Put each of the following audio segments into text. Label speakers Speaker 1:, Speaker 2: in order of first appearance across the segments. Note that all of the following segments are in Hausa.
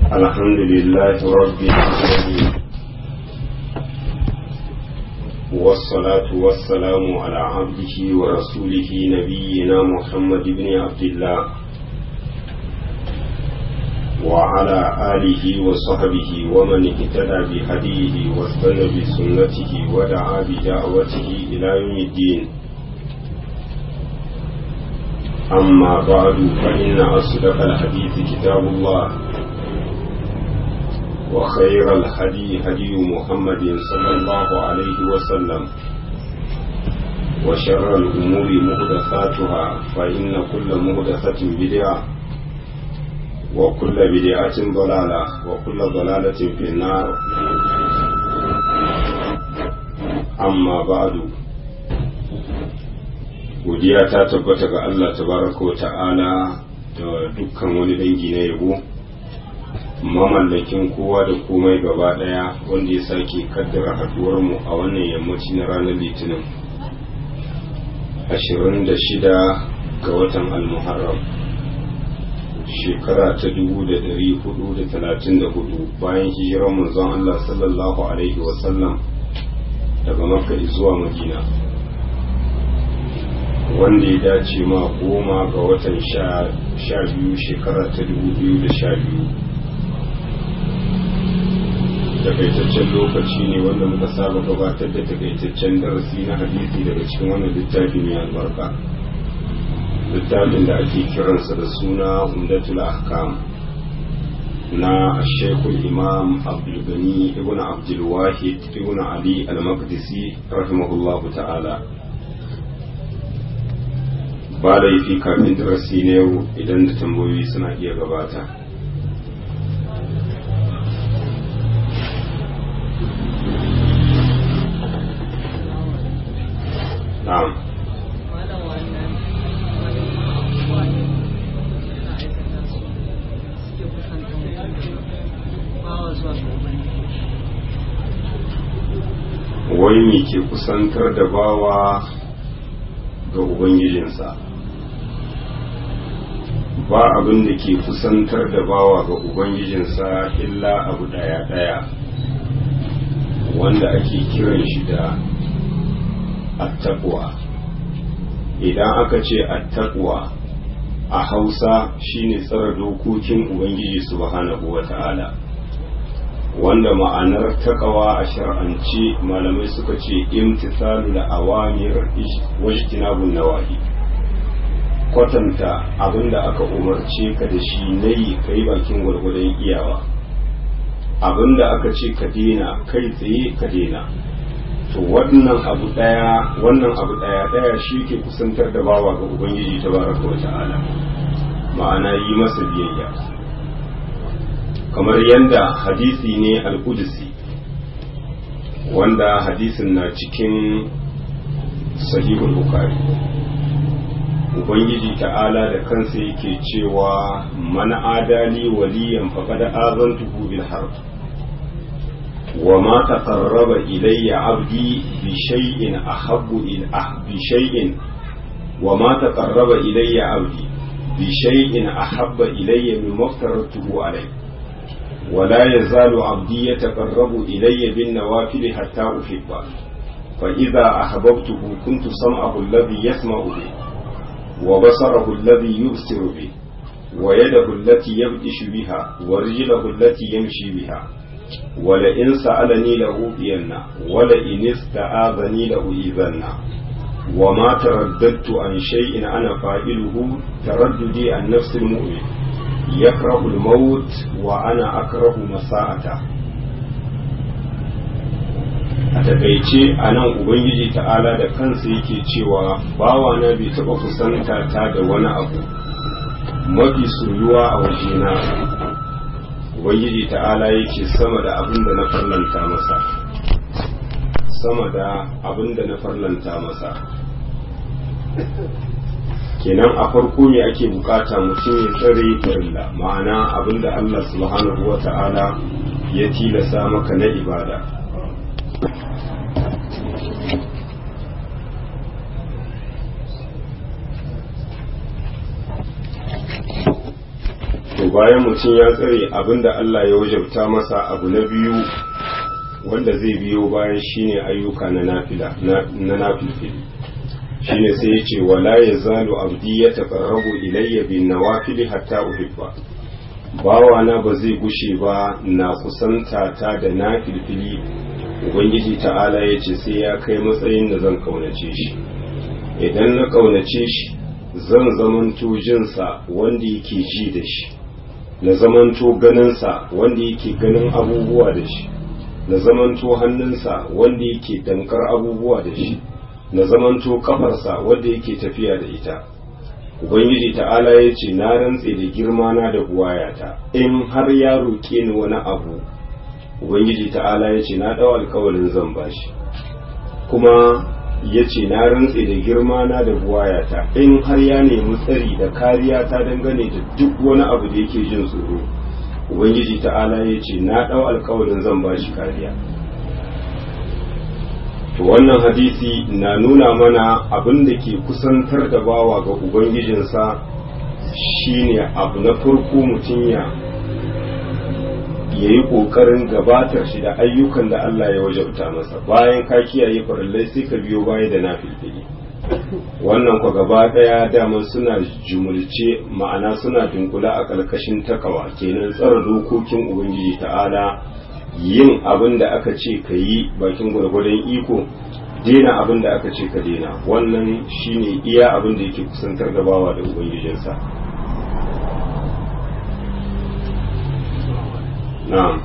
Speaker 1: الحمد لله رب العالمين والصلاة والسلام على عبده ورسوله نبينا محمد بن عبد الله وعلى آله وصحبه ومن اهتدى بهديه واستنى بسنته ودعا بدعوته إلى يوم الدين أما بعد فإن أصدق الحديث كتاب الله وخير الهدي هدي محمد صلى الله عليه وسلم وشر الأمور مهدثاتها فإن كل مهدثة بدعة وكل بدعة ضلالة وكل ضلالة في النار أما بعد godiya ta tabbata ga Allah tabaraka wa ta'ala da dukkan wani dangi na yabo mamallakin kowa da komai gaba daya wanda ya sake kaddara haduwar mu a wannan yammaci na ranar litinin 26 ga watan almuharram shekara ta 1434 bayan hijirar manzon Allah sallallahu alaihi wasallam daga makka zuwa madina wanda ya dace ma goma ga watan sha biyu shekara ta dubu biyu da sha biyu takaitaccen lokaci ne wanda muka saba gabatar da takaitaccen darasi na hadisi daga cikin wannan littafi mai albarka littafin da ake kiransa da suna umdatul ahkam na shekul imam abdulgani ibn abdulwahid ibn ali al-maqdisi rahimahullahu ta'ala ba laifi kafin darasi na yau idan da tambayoyi suna iya gabata na'am wai me ke kusantar da bawa ga ubangijinsa ba abin da ke kusantar da bawa ga ubangijinsa illa abu daya daya wanda ake kiran shi da attaqwa idan aka ce attaqwa a hausa shine tsara dokokin ubangiji subhanahu wata'ala wanda ma'anar takawa a shar'ance malamai suka ce imtisalu da awamir wajtinabun nawahi kwatanta abinda aka umarce ka da shi na yi ka yi bakin gwargwadon iyawa abinda aka ce ka dena kai tsaye ka dena to wannan abu daya wannan abu daya daya shi ke kusantar da bawa ga ubangiji tabaraka wa ta'ala ma'ana yi masa biyayya kamar yadda hadisi ne al-qudsi wanda hadisin na cikin sahihul bukhari ubangiji ta'ala da kansa yake cewa man adali waliyan faqad azantuhu bil harb wa ma taqarraba ilayya abdi bi shay'in ahabbu ila bi shay'in wa ma taqarraba ilayya abdi bi shay'in ahabba ilayya mimma aftaratuhu alayhi ولا يزال عبدي يتقرب إلي بالنوافل حتى أحبه فإذا أحببته كنت سمعه الذي يسمع به وبصره الذي يبصر به ويده التي يبطش بها ورجله التي يمشي بها ولئن سألني لأوتينه ولئن استعاذني لأؤذنه وما ترددت عن شيء أنا فاعله ترددي عن نفس المؤمن يكره الموت وأنا أكره مساءته a takaice a nan ubangiji ta'ala da kansa yake cewa bawa na bai taɓa kusanta ta da wani abu mafi soyuwa a wajena ubangiji ta'ala yake sama da abin da na farlanta masa sama da abin da na farlanta masa kenan a farko ne ake bukata mutum ya tsare farilla ma'ana abin da allah subhanahu wa ta'ala ya tilasa maka na ibada bayan mutum ya tsare abinda Allah ya wajabta masa abu na biyu wanda zai biyo bayan shine ayyuka na nafila na nafilfili shine sai ya ce wala ya zalu abdi ya taqarrabu ilayya bin nawafili hatta uhibba bawana ba zai gushe ba na kusanta ta da nafilfili ubangiji ta'ala ya ce sai ya kai matsayin da zan kaunace shi idan na kaunace shi zan zamanto jinsa wanda yake ji da shi na zamanto ganinsa wanda yake ganin abubuwa da shi na zamanto hannunsa wanda yake dankar abubuwa da shi na zamanto kafarsa wanda yake tafiya da ita ubangiji ta'ala ya ce na rantse da girma na da buwayata in har ya roƙe ni wani abu ubangiji ta'ala ya ce na ɗau alkawalin zan bashi kuma ya ce na rantse da girma na da buwayata in har ya nemi tsari da kariya ta dangane da duk wani abu da yake jin tsoro ubangiji ta'ala ya ce na ɗau alkawalin zan bashi kariya to wannan hadisi na nuna mana abin da ke kusantar da bawa ga ubangijinsa shine abu na farko mutum ya ya yi ƙoƙarin gabatar shi da ayyukan da Allah ya wajabta masa bayan ka kiyaye farallai sai ka biyo baya da na filfili wannan kwa gaba ɗaya dama suna jumulce ma'ana suna dunkula a ƙarƙashin takawa kenan tsara dokokin ubangiji ta'ala yin abin da aka ce ka yi bakin gwargwadon iko dena abin da aka ce ka dena wannan shine iya abin da yake kusantar da bawa da ubangijinsa na'am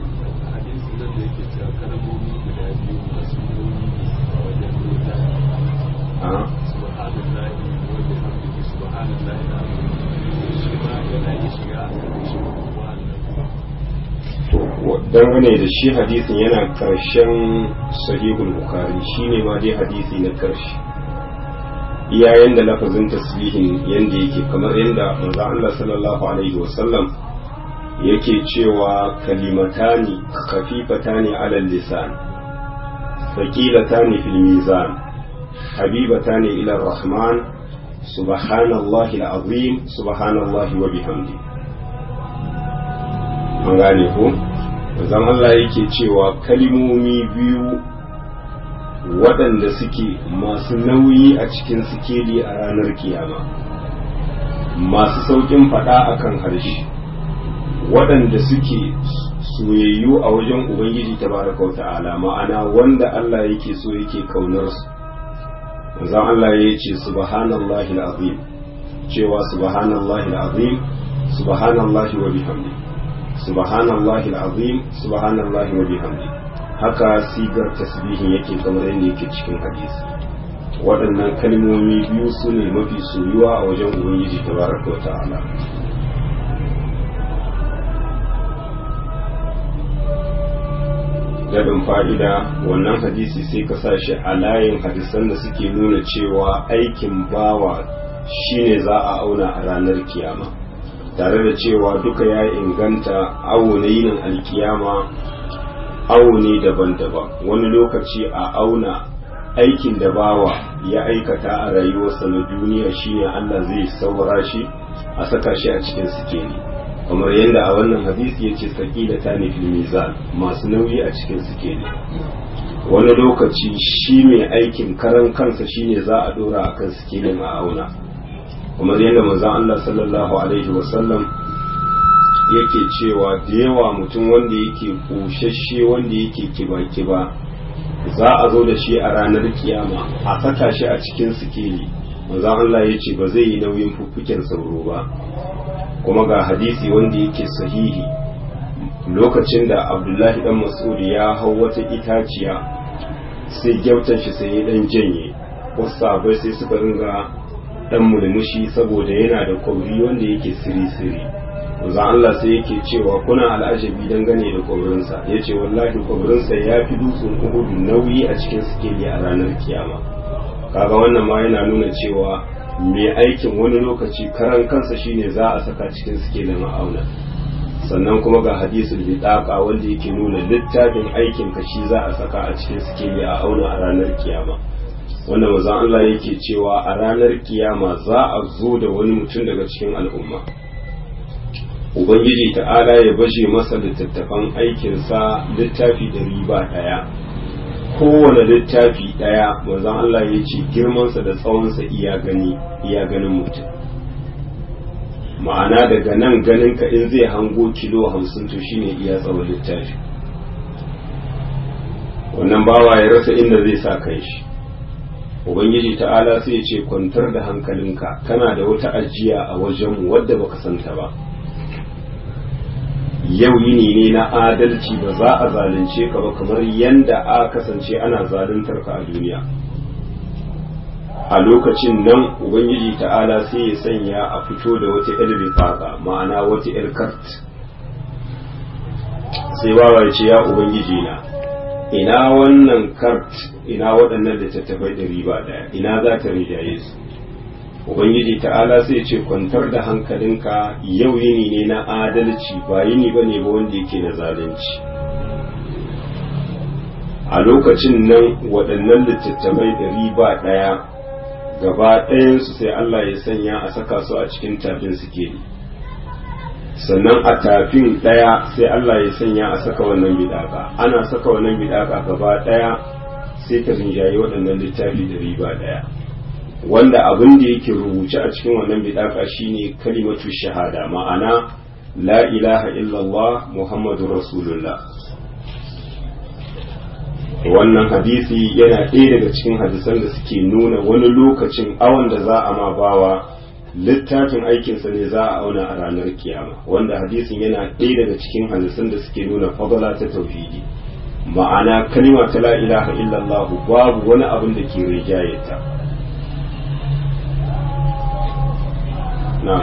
Speaker 1: dangane da shi hadisin yana karshen sahihul bukhari shine ma dai hadisi na karshe iyayen da lafazin tasbihin yanda yake kamar yanda manzo Allah sallallahu alaihi wasallam yake cewa kalimatani khafifatani ala lisan thaqilatani fil mizan habibatani ila rahman subhanallahi alazim subhanallahi wa bihamdi an gane ko zan Allah yake cewa kalimomi biyu waɗanda suke masu nauyi a cikin sikeli a ranar kiyama masu sauƙin faɗa a kan harshe waɗanda suke soyayyu a wajen ubangiji tabaraka wa ta'ala ma'ana wanda Allah yake so yake kaunar su zan Allah ya ce subhanallahi al'azim cewa subhanallahi al'azim subhanallahi wa bihamdi subhanallahi al'azim subhanallahi wa bihamdi haka sigar tasbihin yake kamar yadda yake cikin hadisi waɗannan kalmomi biyu su ne mafi soyuwa a wajen ubangiji tabaraka wa ta'ala daɗin fa'ida wannan hadisi sai ka sa shi a layin hadisan da suke nuna cewa aikin bawa shine za a auna a ranar kiyama tare da cewa duka ya inganta awo na yinin alkiyama awo ne daban-daban wani lokaci a auna aikin da bawa ya aikata a rayuwarsa na duniya shine Allah zai saura shi a saka shi a cikin sikeli kamar yadda a wannan hadisi ya ce sakila ta ne fil mizan masu nauyi a cikin sikeli wani lokaci shi mai aikin karan kansa shine za a dora akan sikelin a auna kamar yadda manzon Allah sallallahu alaihi wasallam yake cewa da yawa mutum wanda yake kushashe wanda yake kiba-kiba za a zo da shi a ranar kiyama a saka shi a cikin sikeli manzon Allah ya ce ba zai yi nauyin fuffuken sauro ba kuma ga hadisi wanda yake sahihi lokacin da abdullahi dan mas'ud ya hau wata itaciya sai gyautan shi sai ya dan janye wasu sabai sai suka ringa dan murmushi saboda yana da kwauri wanda yake siri-siri za Allah sai yake cewa kuna al'ajabi dangane da kwaurinsa ya ce wallahi kwaurinsa ya fi dutsen uhudu nauyi a cikin sikeli a ranar kiyama kaga wannan ma yana nuna cewa mai aikin wani lokaci karan kansa shine za a saka cikin sikelin ma'auna sannan kuma ga hadisul bitaqa wanda yake nuna littafin aikin ka shi za a saka a cikin sikeli a auna a ranar kiyama wanda mazan Allah yake cewa a ranar kiyama za a zo da wani mutum daga cikin al'umma ubangiji ta'ala ya baje masa littattafan aikinsa littafi da riba ɗaya kowane littafi ɗaya manzon Allah ya ce girmansa da tsawonsa iya gani iya ganin mutum ma'ana daga nan ganin ka in zai hango kilo hamsin to shine iya tsawon littafi wannan bawa ya rasa inda zai sa kai shi ubangiji ta'ala sai ya ce kwantar da hankalinka kana da wata ajiya a wajenmu wadda baka santa ba yau yini ne na adalci ba za a zalunce ka ba kamar yanda a kasance ana zaluntar ka a duniya a lokacin nan ubangiji ta'ala sai ya sanya a fito da wata yar bifaka ma'ana wata yar kart sai bawa ya ce ya ubangiji na ina wannan kart ina waɗannan littattafai ɗari ba ɗaya ina za ta rijaye su ubangiji ta'ala sai ce kwantar da hankalinka yau yini ne na adalci ba yini ba ne ba wanda yake na zalunci a lokacin nan waɗannan littattafai ɗari ba ɗaya gaba ɗayansu sai Allah ya sanya a saka su a cikin tafin sikeli sannan a tafin ɗaya sai Allah ya sanya a saka wannan bidaka ana saka wannan bidaka gaba ɗaya sai ta rinjaye waɗannan littafi da riba ɗaya wanda abin da yake rubuce a cikin wannan bidaka shine kalimatu shahada ma'ana la ilaha illallah muhammadu rasulullah wannan hadisi yana ɗaya daga cikin hadisan da suke nuna wani lokacin awon da za a ma bawa littafin aikinsa ne za a auna a ranar kiyama wanda hadisin yana ɗaya daga cikin hadisan da suke nuna fadala ta tauhidi ma'ana kalima ta la ilaha illallah babu wani abin da ke rijaye ta na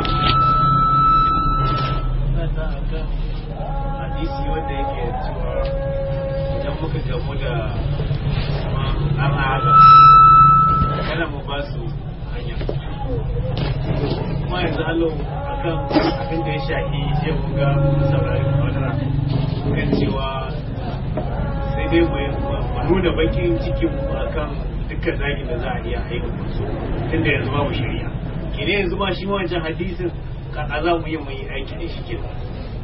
Speaker 2: hadisi wanda yake cewa idan muka gamu da an haga kada mu ba su hanya kuma yanzu allo akan abin da ya shafi je mu ga saurari kwadara kan cewa sai dai mu nuna bakin cikin mu akan dukkan zagin da za a iya aika su tunda yanzu babu shari'a kine yanzu ma shi wancan hadisin kaka za mu yi mu yi aiki da shi kenan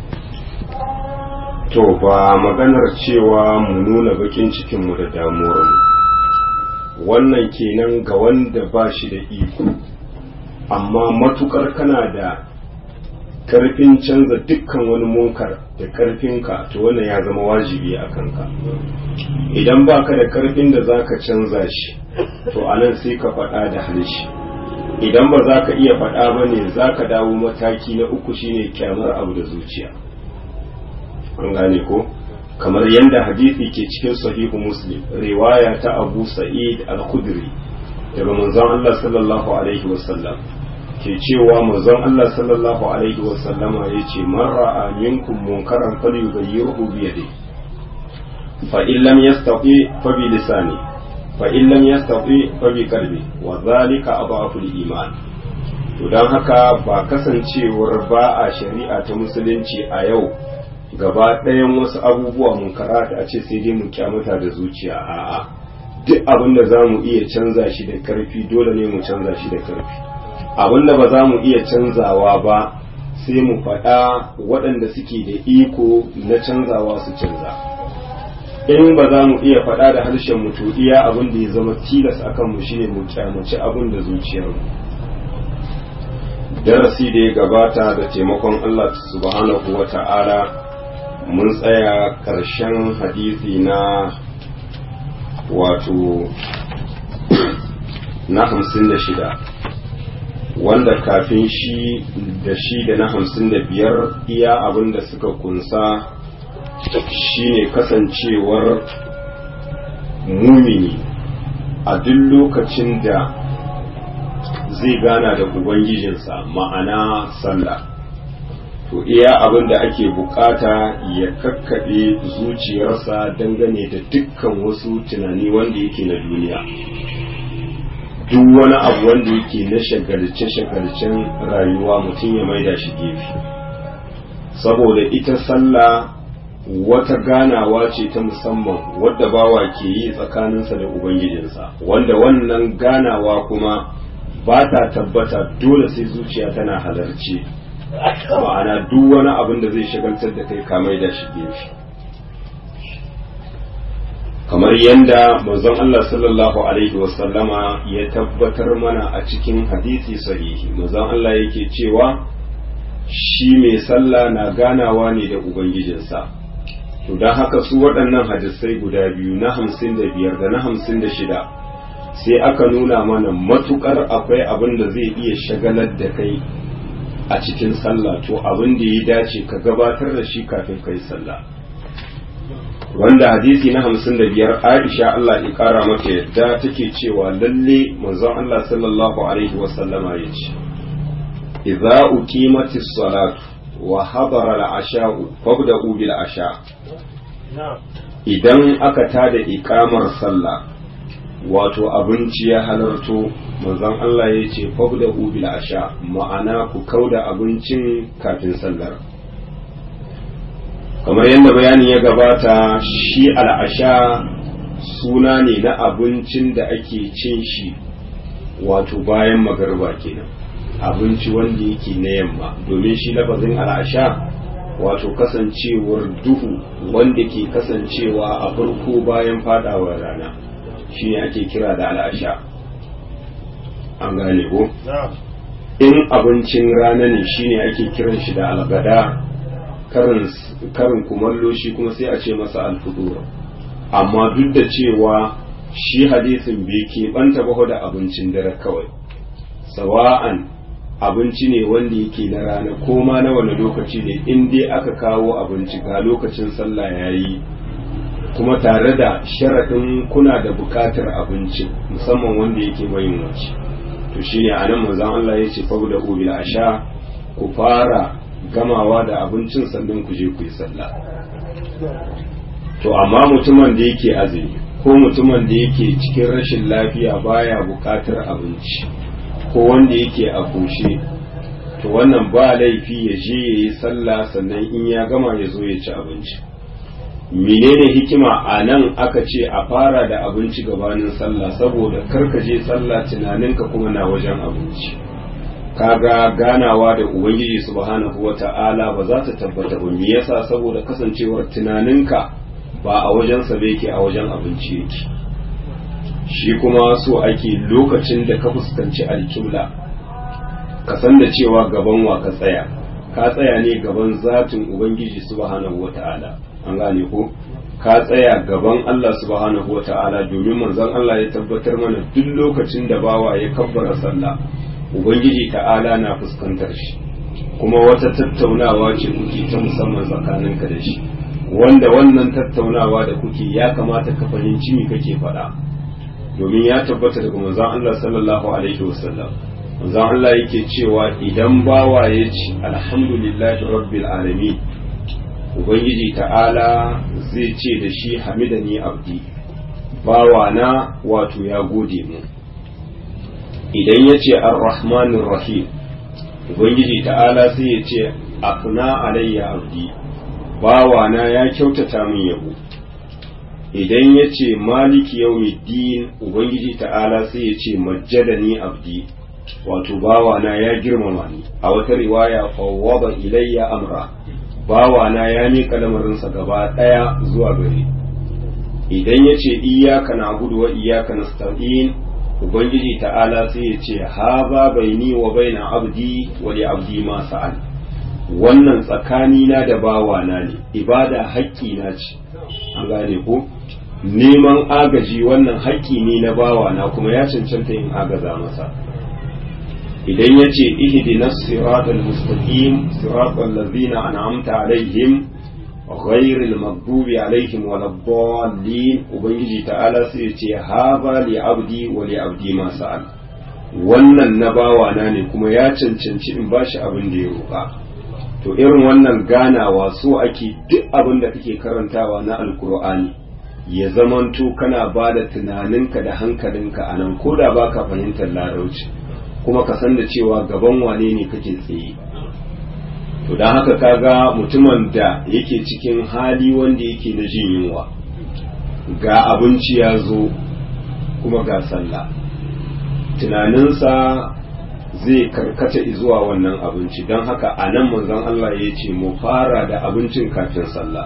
Speaker 1: to ba maganar cewa mu nuna bakin cikinmu da damuwarmu wannan kenan ga wanda ba shi da iko amma matukar kana da karfin canza dukkan wani munkar da karfinka to wannan ya zama wajibi a kanka idan baka da karfin da zaka canza shi to anan sai ka faɗa da harshe idan ba za ka iya faɗa ba ne za ka dawo mataki na uku shine kyamar abu da zuciya an gane ko kamar yadda hadisi ke cikin sahihu muslim riwaya ta abu sa'id al-khudri daga manzon Allah sallallahu alaihi wasallam ke cewa manzon Allah sallallahu alaihi wasallama yace man ra'a minkum munkaran falyughayyirhu bi yadihi fa in lam yastati fa bi lisani fa in lam yastati fa bi qalbi wa dhalika adhafu al-iman to dan haka ba kasancewar ba a shari'a ta musulunci a yau gaba ɗayan wasu abubuwa mun karata a ce sai dai mu kyamata da zuciya a'a duk abin da za mu iya canza shi da karfi dole ne mu canza shi da karfi abin da ba za mu iya canzawa ba sai mu faɗa waɗanda suke da iko na canzawa su canza in ba za mu iya faɗa da harshen mu to iya abin da ya zama tilas akan mu shine mu kyamaci abin da zuciyar mu darasi da ya gabata da taimakon Allah subhanahu wa ta'ala mun tsaya ƙarshen hadisi na wato na hamsin da shida wanda kafin shi da shi da na hamsin da biyar iya abin da suka kunsa shine kasancewar mumini a duk lokacin da zai gana da ubangijinsa ma'ana sallah to iya abin da ake bukata ya kakkaɓe zuciyarsa dangane da dukkan wasu tunani wanda yake na duniya duk wani abu wanda yake na shagalce-shagalcen rayuwa mutum ya maida shi gefe saboda ita sallah wata ganawa ce ta musamman wadda bawa ke yi tsakaninsa da ubangijinsa wanda wannan ganawa kuma ba ta tabbata dole sai zuciya tana halarci ma'ana duk wani abin da zai shagaltar da kai ka maida shi gefe kamar yadda manzon Allah sallallahu alaihi wasallama ya tabbatar mana a cikin hadisi sahihi manzon Allah yake cewa shi mai sallah na ganawa ne da ubangijinsa to don haka su waɗannan hadisai guda biyu na hamsin da biyar da na hamsin da shida sai aka nuna mana matukar akwai abin da zai iya shagalar da kai a cikin sallah to abin da ya dace ka gabatar da shi kafin kai sallah wanda hadisi na hamsin da biyar aisha Allah ya kara mata yadda take cewa lalle manzon Allah sallallahu alaihi wasallama ya ce idza uqimatis salatu wa hadara al-asha'u fabda'u bil asha idan aka tada iqamar sallah wato abinci ya halarto manzon Allah ya ce fabda'u bil asha ma'ana ku kauda abincin kafin sallar kamar yadda bayani ya gabata shi al'asha suna ne na abincin da ake cin shi wato bayan magarba kenan abinci wanda yake na yamma domin shi lafazin al'asha wato kasancewar duhu wanda ke kasancewa a farko bayan fadawar rana shi ne ake kira da al'asha an gane ko in abincin rana ne shine ake kiran shi da algada karin kumallo shi kuma sai a ce masa alfudur amma duk da cewa shi hadisin bai keɓanta ba da abincin dare kawai sawa'an abinci ne wanda yake na rana ko ma na wani lokaci ne in dai aka kawo abinci ga lokacin sallah ya yi kuma tare da sharaɗin kuna da buƙatar abinci musamman wanda yake mayin wace to shine a nan manzon Allah ya ce fa'u da ubil asha ku fara gamawa da abincin sannan ku je ku yi sallah to amma mutumin da yake azumi ko mutumin da yake cikin rashin lafiya baya buƙatar abinci ko wanda yake a koshe to wannan ba laifi ya je ya yi sallah sannan in ya gama ya zo ya ci abinci menene hikima a nan aka ce a fara da abinci gabanin sallah saboda karka je sallah tunaninka kuma na wajen abinci kaga ganawa da ubangiji subhanahu wata'ala ba za ta tabbata ba me yasa saboda kasancewar tunaninka ba a wajen sa yake a wajen abinci yake shi kuma so ake lokacin da ka fuskanci alkibla ka san da cewa gaban wa ka tsaya ka tsaya ne gaban zatin ubangiji subhanahu wata'ala an gane ko ka tsaya gaban Allah subhanahu wata'ala domin manzon Allah ya tabbatar mana duk lokacin da bawa ya kabbara sallah ubangiji ta'ala na fuskantar shi kuma wata tattaunawa ce kuke ta musamman tsakaninka da shi wanda wannan tattaunawa da kuke ya kamata ka fahimci me kake faɗa domin ya tabbata daga manzon Allah sallallahu alaihi wasallam manzon Allah yake cewa idan bawa ya ci alhamdulillahi rabbil alamin ubangiji ta'ala zai ce da shi hamidani abdi bawa na wato ya gode mu idan ya ce ar-rahmanir rahim ubangiji ta'ala sai ya ce afna alayya abdi bawa na ya kyautata min yabo idan ya ce maliki yawmiddin ubangiji ta'ala sai ya ce majjadani abdi wato bawa na ya girmama ni a wata riwaya fawwada ilayya amra bawa na ya miƙa lamarinsa gaba ɗaya zuwa gare idan ya ce iyaka na gudu wa iyaka na ubangiji ta'ala sai ya ce haza baini wa baina abdi wa li abdi ma sa'al wannan tsakani na da bawa na ne ibada haƙƙi na ce an gane ko neman agaji wannan haƙƙi ne na bawa na kuma ya cancanta in agaza masa idan ya ce ihdina siratal mustaqim siratal ladzina an'amta alaihim ghairil maghdubi alaihim waladdallin ubangiji ta'ala sai ya ce haba li abdi wa li abdi ma sa'al wannan na bawa na ne kuma ya cancanci in bashi abin da ya roƙa to irin wannan ganawa so ake duk abin da kake karantawa na alkur'ani ya zamanto kana ba da tunaninka da hankalinka a nan ko da ba ka fahimtar larauci kuma ka san da cewa gaban wane ne kake tsaye to don haka kaga mutumin da yake cikin hali wanda yake na jin yunwa ga abinci ya zo kuma ga sallah tunaninsa zai karkata zuwa wannan abinci don haka a nan manzon Allah ya ce mu fara da abincin kafin sallah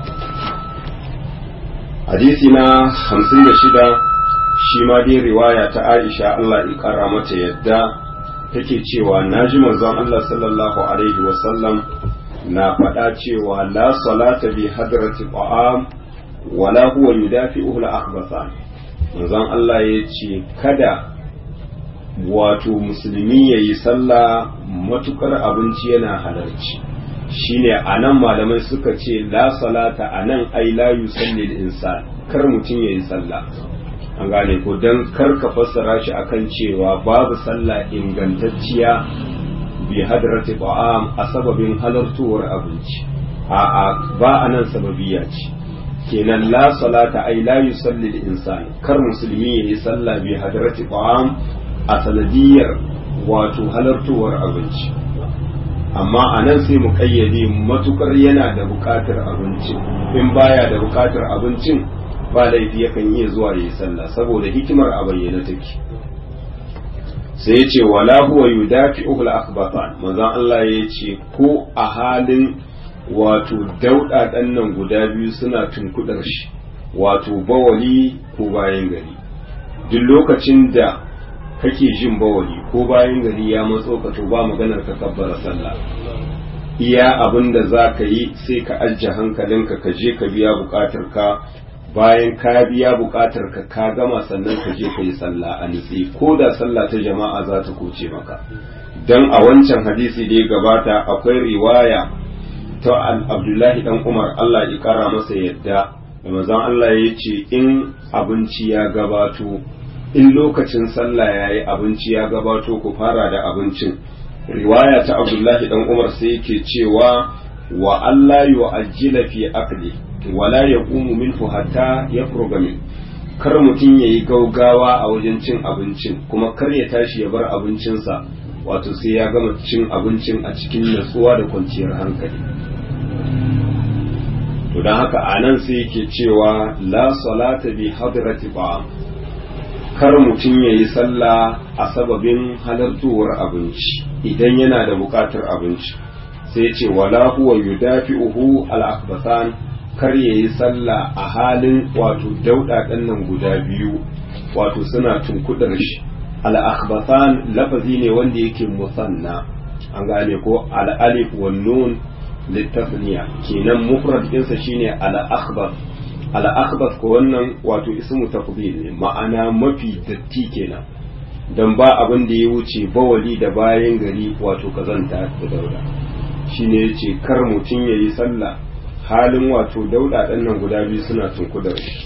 Speaker 1: hadisi na hamsin da shida shi ma dai riwaya ta aisha Allah ya kara mata yadda take cewa na ji manzon Allah sallallahu alaihi wasallam na faɗa cewa la salata bi hadrati ta'am wala huwa yudafi'uhu al-akhbathan manzon Allah ya ce kada wato musulmi ya yi sallah matukar abinci yana halarci shine a nan malamai suka ce la salata a nan ai la yusalli insan kar mutum ya yi sallah an gane ko don kar ka fassara shi akan cewa babu sallah ingantacciya bi hadrati ta'am a sababin halartowar abinci a ba a nan sababiya ce kenan la salata ai la yusalli insan kar musulmi ya yi sallah bi hadrati ta'am a sanadiyar wato halartowar abinci amma a nan sai mu kayyade matukar yana da bukatar abincin in baya da bukatar abincin ba laifi yakan iya zuwa yi sallah saboda hikimar a bayyana take sai ya ce wala huwa yudafi uhul akhbatan manzon Allah ya ce ko a halin wato dauda nan guda biyu suna tunkudar shi wato bawali ko bayan gari duk lokacin da kake jin bawali ko bayan gari ya matso ka to ba maganar ka kabbara sallah iya abin da za ka yi sai ka ajiye hankalinka ka je ka biya bukatar ka bayan ka biya bukatar ka ka gama sannan ka je ka yi sallah a nutse ko da sallah ta jama'a za ta koce maka dan a wancan hadisi da ya gabata akwai riwaya ta Abdullahi dan Umar Allah ya kara masa yadda da manzon Allah ya ce in abinci ya gabato in lokacin sallah ya yi abinci ya gabato ku fara da abincin riwaya ta abdullahi dan umar sai yake cewa wa Allah yu'ajjila fi akli wala yaqumu minhu hatta yafruga min kar mutum yayi gaugawa a wajen cin abincin kuma kar ya tashi ya bar abincinsa wato sai ya gama cin abincin a cikin natsuwa da kwanciyar hankali to don haka anan sai yake cewa la salata bi hadrati ba'am kar mutum ya yi sallah a sababin halartowar abinci idan yana da buƙatar abinci sai ce wala huwa yudafi'uhu al-akbasan kar ya yi sallah a halin wato dauɗaɗen nan guda biyu wato suna tunkudar shi al-akbasan lafazi ne wanda yake musanna an gane ko al-alif wan nun litasniya kenan mufrad ɗinsa shine al-akhbas al'akbas ko wannan wato ismu tafdil ne ma'ana mafi datti kenan dan ba abin da ya wuce bawali da bayan gari wato kazanta da dauda shine yace kar mutum yayi sallah halin wato dauda dan nan guda biyu suna tunkudar shi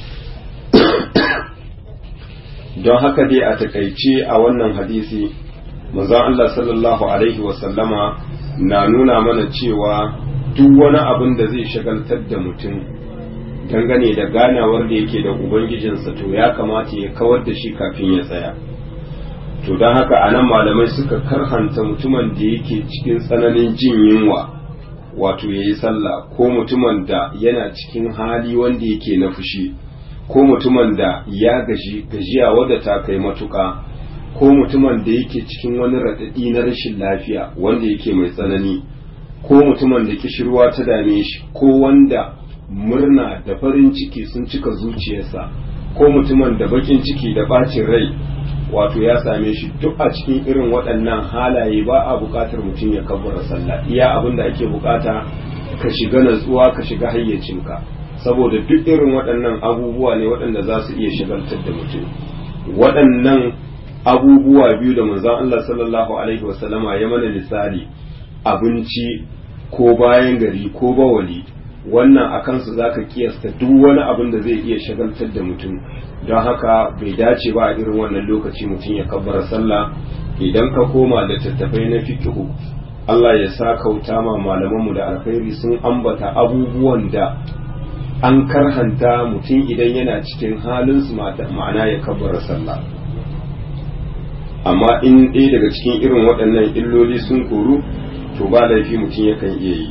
Speaker 1: don haka dai a takaice a wannan hadisi manzon Allah sallallahu alaihi wasallama na nuna mana cewa duk wani abin da zai shagaltar da mutum dangane da ganawar da yake da ubangijinsa to ya kamata ya kawar da shi kafin ya tsaya to don haka a nan malamai suka karhanta mutumin da yake cikin tsananin jin yunwa wato ya yi sallah ko mutumin da yana cikin hali wanda yake na fushi ko mutumin da ya gaji gajiya wadda ta kai matuƙa ko mutumin da yake cikin wani raɗaɗi na rashin lafiya wanda yake mai tsanani ko mutumin da kishirwa ta dame shi ko wanda murna da farin ciki sun cika zuciyarsa ko mutumin da bakin ciki da bacin rai wato ya same shi duk a cikin irin waɗannan halaye ba a buƙatar mutum ya kabbara sallah iya abin da ake buƙata ka shiga natsuwa ka shiga hayyacinka saboda duk irin waɗannan abubuwa ne waɗanda za su iya shagaltar da mutum waɗannan abubuwa biyu da manzon Allah sallallahu alaihi wasallama ya mana misali abinci ko bayan gari ko bawali wannan a kansu za ka kiyasta duk wani abin da zai iya shagaltar da mutum don haka bai dace ba a irin wannan lokaci mutum ya kabbara sallah idan ka koma da tattafai na fikihu Allah ya sa kauta ma malamanmu da alkhairi sun ambata abubuwan da an karhanta mutum idan yana cikin halin su ma'ana ya kabbara sallah amma in ɗaya daga cikin irin waɗannan illoli sun koru to ba laifi mutum yakan iya yi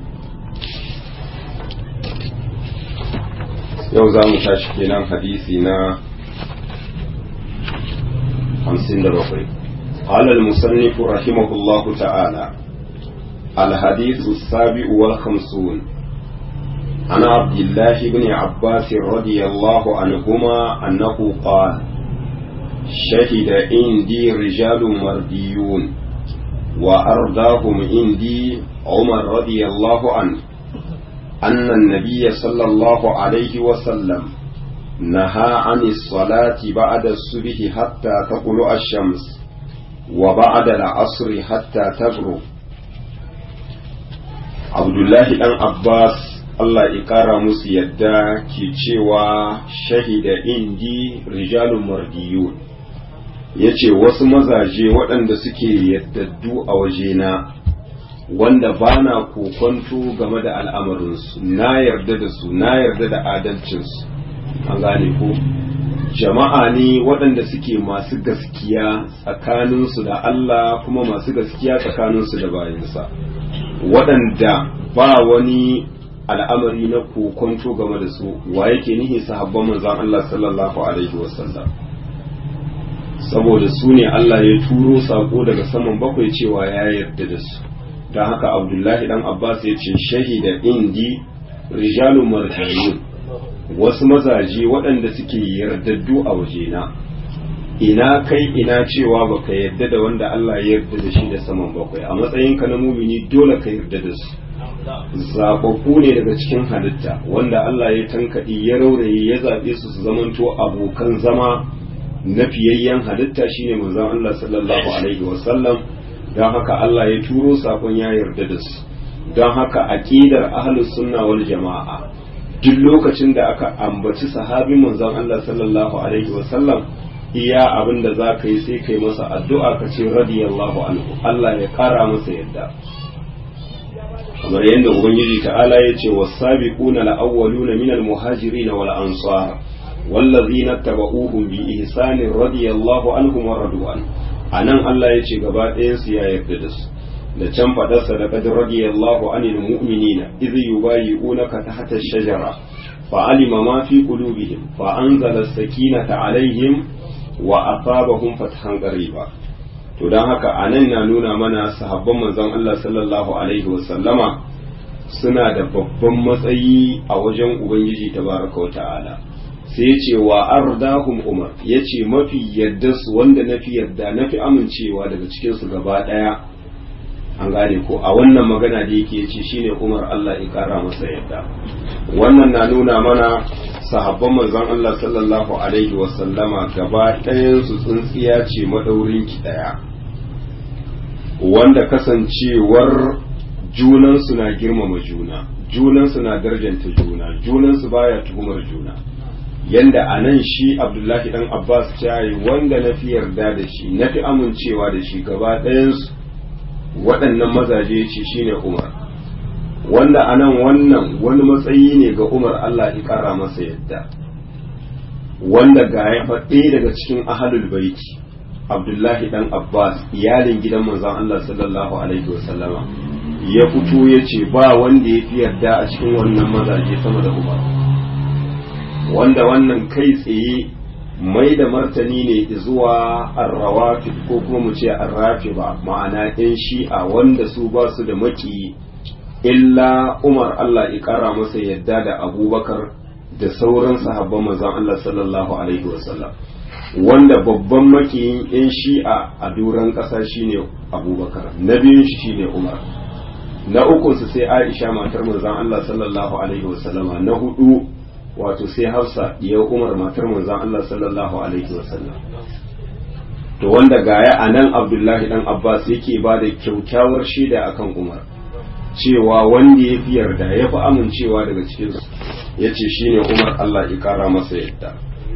Speaker 1: yau za mu tashi kenan hadisi na hamsin da bakwai قال المصنف رحمه الله تعالى الحديث السابع والخمسون عن عبد الله بن عباس رضي الله عنهما أنه قال شهد عندي رجال مرديون وأرضاهم عندي عمر رضي الله عنه أن النبي صلى الله عليه وسلم نهى عن الصلاة بعد الصبح حتى تطلع الشمس وبعد العصر حتى تغرب عبد الله بن عباس Allah ya ƙara musu yadda ke cewa shahida indi rijalun mardiyun ya ce wasu mazaje waɗanda suke yaddaddu a wajena wanda ba na kokonto game da al'amarinsu na yarda da su na yarda da adalcinsu an gane ko jama'a ne waɗanda suke masu gaskiya tsakaninsu da Allah kuma masu gaskiya tsakaninsu da bayansa waɗanda ba wani al'amari na kokonto game da su wa yake nihi sahabban manzon Allah sallallahu alaihi wasallam saboda su ne Allah ya turo sako daga saman bakwai cewa ya yarda da su don haka abdullahi dan abbas ya ce shahida indi rijalun marjiyun wasu mazaje waɗanda suke yardaddu a wajena ina kai ina cewa baka yarda da wanda Allah ya yarda da shi da saman bakwai a matsayinka na mumini dole ka yarda da su zaɓaɓɓu ne daga cikin halitta wanda Allah ya tankaɗi ya rauraye ya zaɓe su su zamanto abokan zama na fiyayyen halitta shine manzon Allah sallallahu alaihi wasallam don haka Allah ya turo sakon ya yarda da su don haka aqidar ahlus sunna wal jama'a duk lokacin da aka ambaci sahabin manzon Allah sallallahu alaihi wasallam iya abin da za ka yi sai kai masa addu'a ka ce radiyallahu anhu Allah ya kara masa yadda kamar yadda ubangiji ta'ala ya ce was-sabiquna al-awwaluna minal muhajirin wal ansar والذين اتبعوهم بإحسان رضي الله عنهم ورضوا عنه anan Allah ya ce gaba ɗayansu ya yarda da su da can faɗarsa da qad radiyallahu anil mu'minina idh yubayyi'unaka tahta ash-shajara fa alima ma fi qulubihim fa anzala as-sakinata alaihim wa asabahum fathan qariba to dan haka anan na nuna mana sahabban manzon Allah sallallahu alaihi wa sallama suna da babban matsayi a wajen ubangiji tabaraka wa ta'ala sai ce wa ardahum umar ya ce mafi yadda su wanda na fi yadda na fi amincewa daga cikinsu gaba ɗaya an gane ko a wannan magana da yake ce shine umar Allah ya kara masa yadda wannan na nuna mana sahabban manzon Allah sallallahu alaihi wa sallama gaba ɗayan su tsintsiya ce madaurin ki ɗaya wanda kasancewar junansu na girmama juna junansu na darjanta juna junansu baya tuhumar juna yanda a nan shi abdullahi dan abbas yi wanda na fi yarda da shi na fi amincewa da shi gaba ɗayansu waɗannan mazaje ce shine umar wanda a nan wannan wani matsayi ne ga umar allah ya ƙara masa yadda wanda ga ya faɗe daga cikin ahalul baiti abdullahi dan abbas iyalin gidan manzon allah sallallahu alaihi wasallama ya fito ya ce ba wanda ya fi yarda a cikin wannan mazaje sama da umar wanda wannan kai tsaye mai da martani ne zuwa arrawafi ko kuma mu ce arrafi ba ma'ana yan shi'a wanda su ba su da maki illa umar Allah ya kara masa yadda da abubakar da sauran sahabban manzon Allah sallallahu alaihi wasallam wanda babban makiyin yan shi'a a duran ƙasa shine abubakar na biyun shi shine umar na ukunsu sai aisha matar manzon Allah sallallahu alaihi wasallama na hudu wato sai hafsa ya umar matar manzon Allah sallallahu alaihi wasallam to wanda gaya a nan abdullahi dan abbas yake ba da kyaukyawar shaida akan umar cewa wanda ya fi yarda ya fi amincewa daga cikin su ya ce shine umar Allah ya kara masa yadda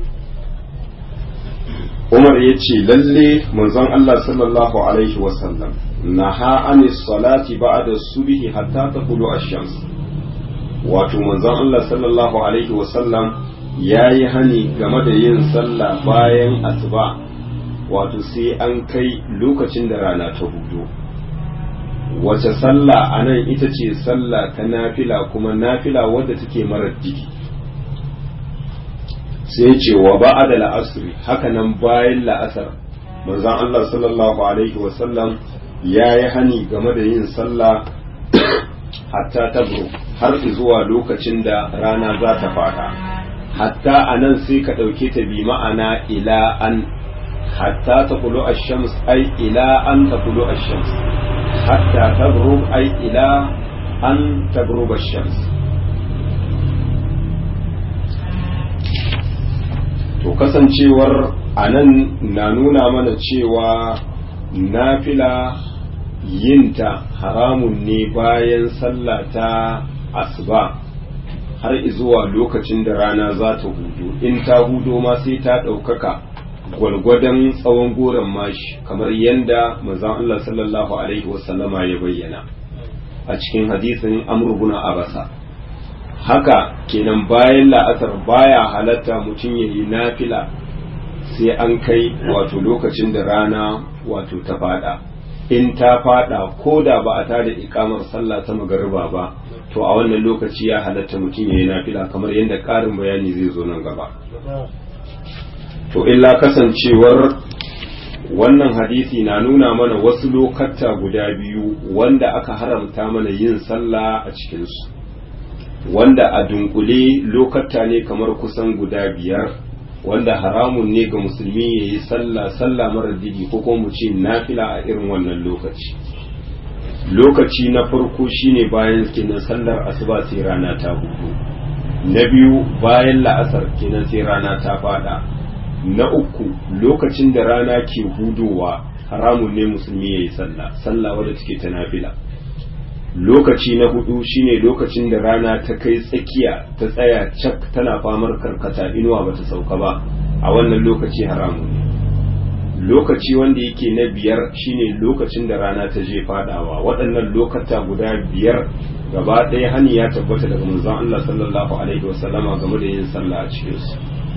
Speaker 1: umar ya ce lalle manzon Allah sallallahu alaihi wasallam naha anis salati ba'da subhi hatta taqulu ash-shams wato manzon Allah sallallahu alaihi wasallam ya yi hani game da yin sallah bayan asuba wato sai an kai lokacin da rana ta hudu wace sallah a nan ita ce sallah ta nafila kuma nafila wadda take marar digi sai ce wa ba'ada la'asri haka nan bayan la'asar manzon Allah sallallahu alaihi wasallam ya yi hani game da yin sallah hatta tabro har zuwa lokacin da rana za ta fada hatta a nan sai ka ɗauke ta bi ma'ana ila an hatta ta kulo a shams ai ila an ta kulo a shams hatta tabro ai ila an tabro a shams to kasancewar a nan na nuna mana cewa nafila yinta haramun ne bayan sallah ta asuba har zuwa lokacin da rana za ta hudu in ta hudo ma sai ta ɗaukaka gwalgwadon tsawon goron mashi kamar yadda manzon Allah sallallahu alaihi wasallama ya bayyana a cikin hadisin amurbuna abasa haka kenan bayan la'asar baya halatta mutum ya yi nafila sai an kai wato lokacin da rana wato ta fada in ta fada ko da ba a tada ikamar sallah ta magariba ba to a wannan lokaci ya halatta mutum ya yi nafila kamar yadda ƙarin bayani zai zo nan gaba to illa kasancewar wannan hadisi na nuna mana wasu lokata guda biyu wanda aka haramta mana yin sallah a cikinsu wanda a dunkule lokata ne kamar kusan guda biyar wanda haramun ne ga musulmi ya yi sallah sallah marar didi ko kuma mu ce nafila a irin wannan lokaci lokaci na farko shine bayan kenan sallar asuba sai rana ta hudu na biyu bayan la'asar kenan sai rana ta fada na uku lokacin da rana ke hudowa haramun ne musulmi ya yi sallah sallah wadda take ta nafila lokaci na hudu shine lokacin da rana ta kai tsakiya ta tsaya cak tana famar karkata inuwa bata sauka ba a wannan lokaci haramun ne lokaci wanda yake na biyar shine lokacin da rana ta je fadawa waɗannan lokata guda biyar gaba ɗaya hani ya tabbata daga manzon Allah sallallahu alaihi wasallama game da yin sallah a cikin su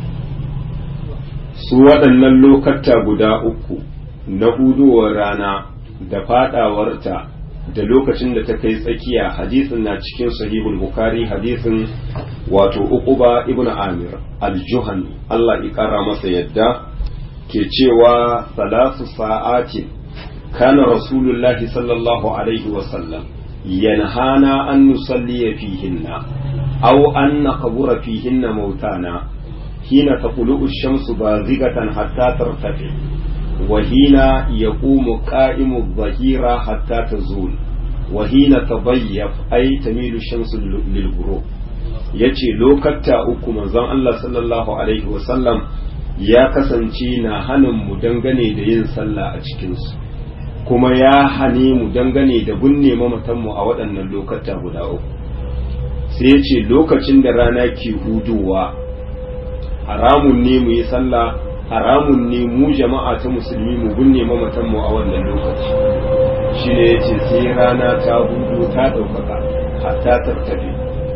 Speaker 1: su waɗannan lokata guda uku na hudowar rana da fadawarta da lokacin da ta kai tsakiya hadisin na cikin sahihul bukhari hadisin wato uquba ibnu amir al-juhani Allah ya kara masa yadda ke cewa salasu sa'atin kana rasulullahi sallallahu alaihi wa sallam yanhana an nusalli fihinna aw an naqbura fihinna mautana hina taqulu ash-shamsu bazigatan hatta tartafi وحين يقوم قائم الظهيرة حتى تزول وحين تضيف أي تميل الشمس للغروب yace lokata uku manzon Allah sallallahu alaihi wasallam ya kasance na hanin mu dangane da yin sallah a cikinsu kuma ya hane mu dangane da binne mamatanmu a waɗannan lokata guda uku sai ya ce lokacin da rana ke hudowa haramun ne mu yi sallah haramun ne mu jama'a ta musulmi mu binne mamatan mu a wannan lokaci shi ne ya ce sai rana ta hudu ta ɗaukaka hatta tattabe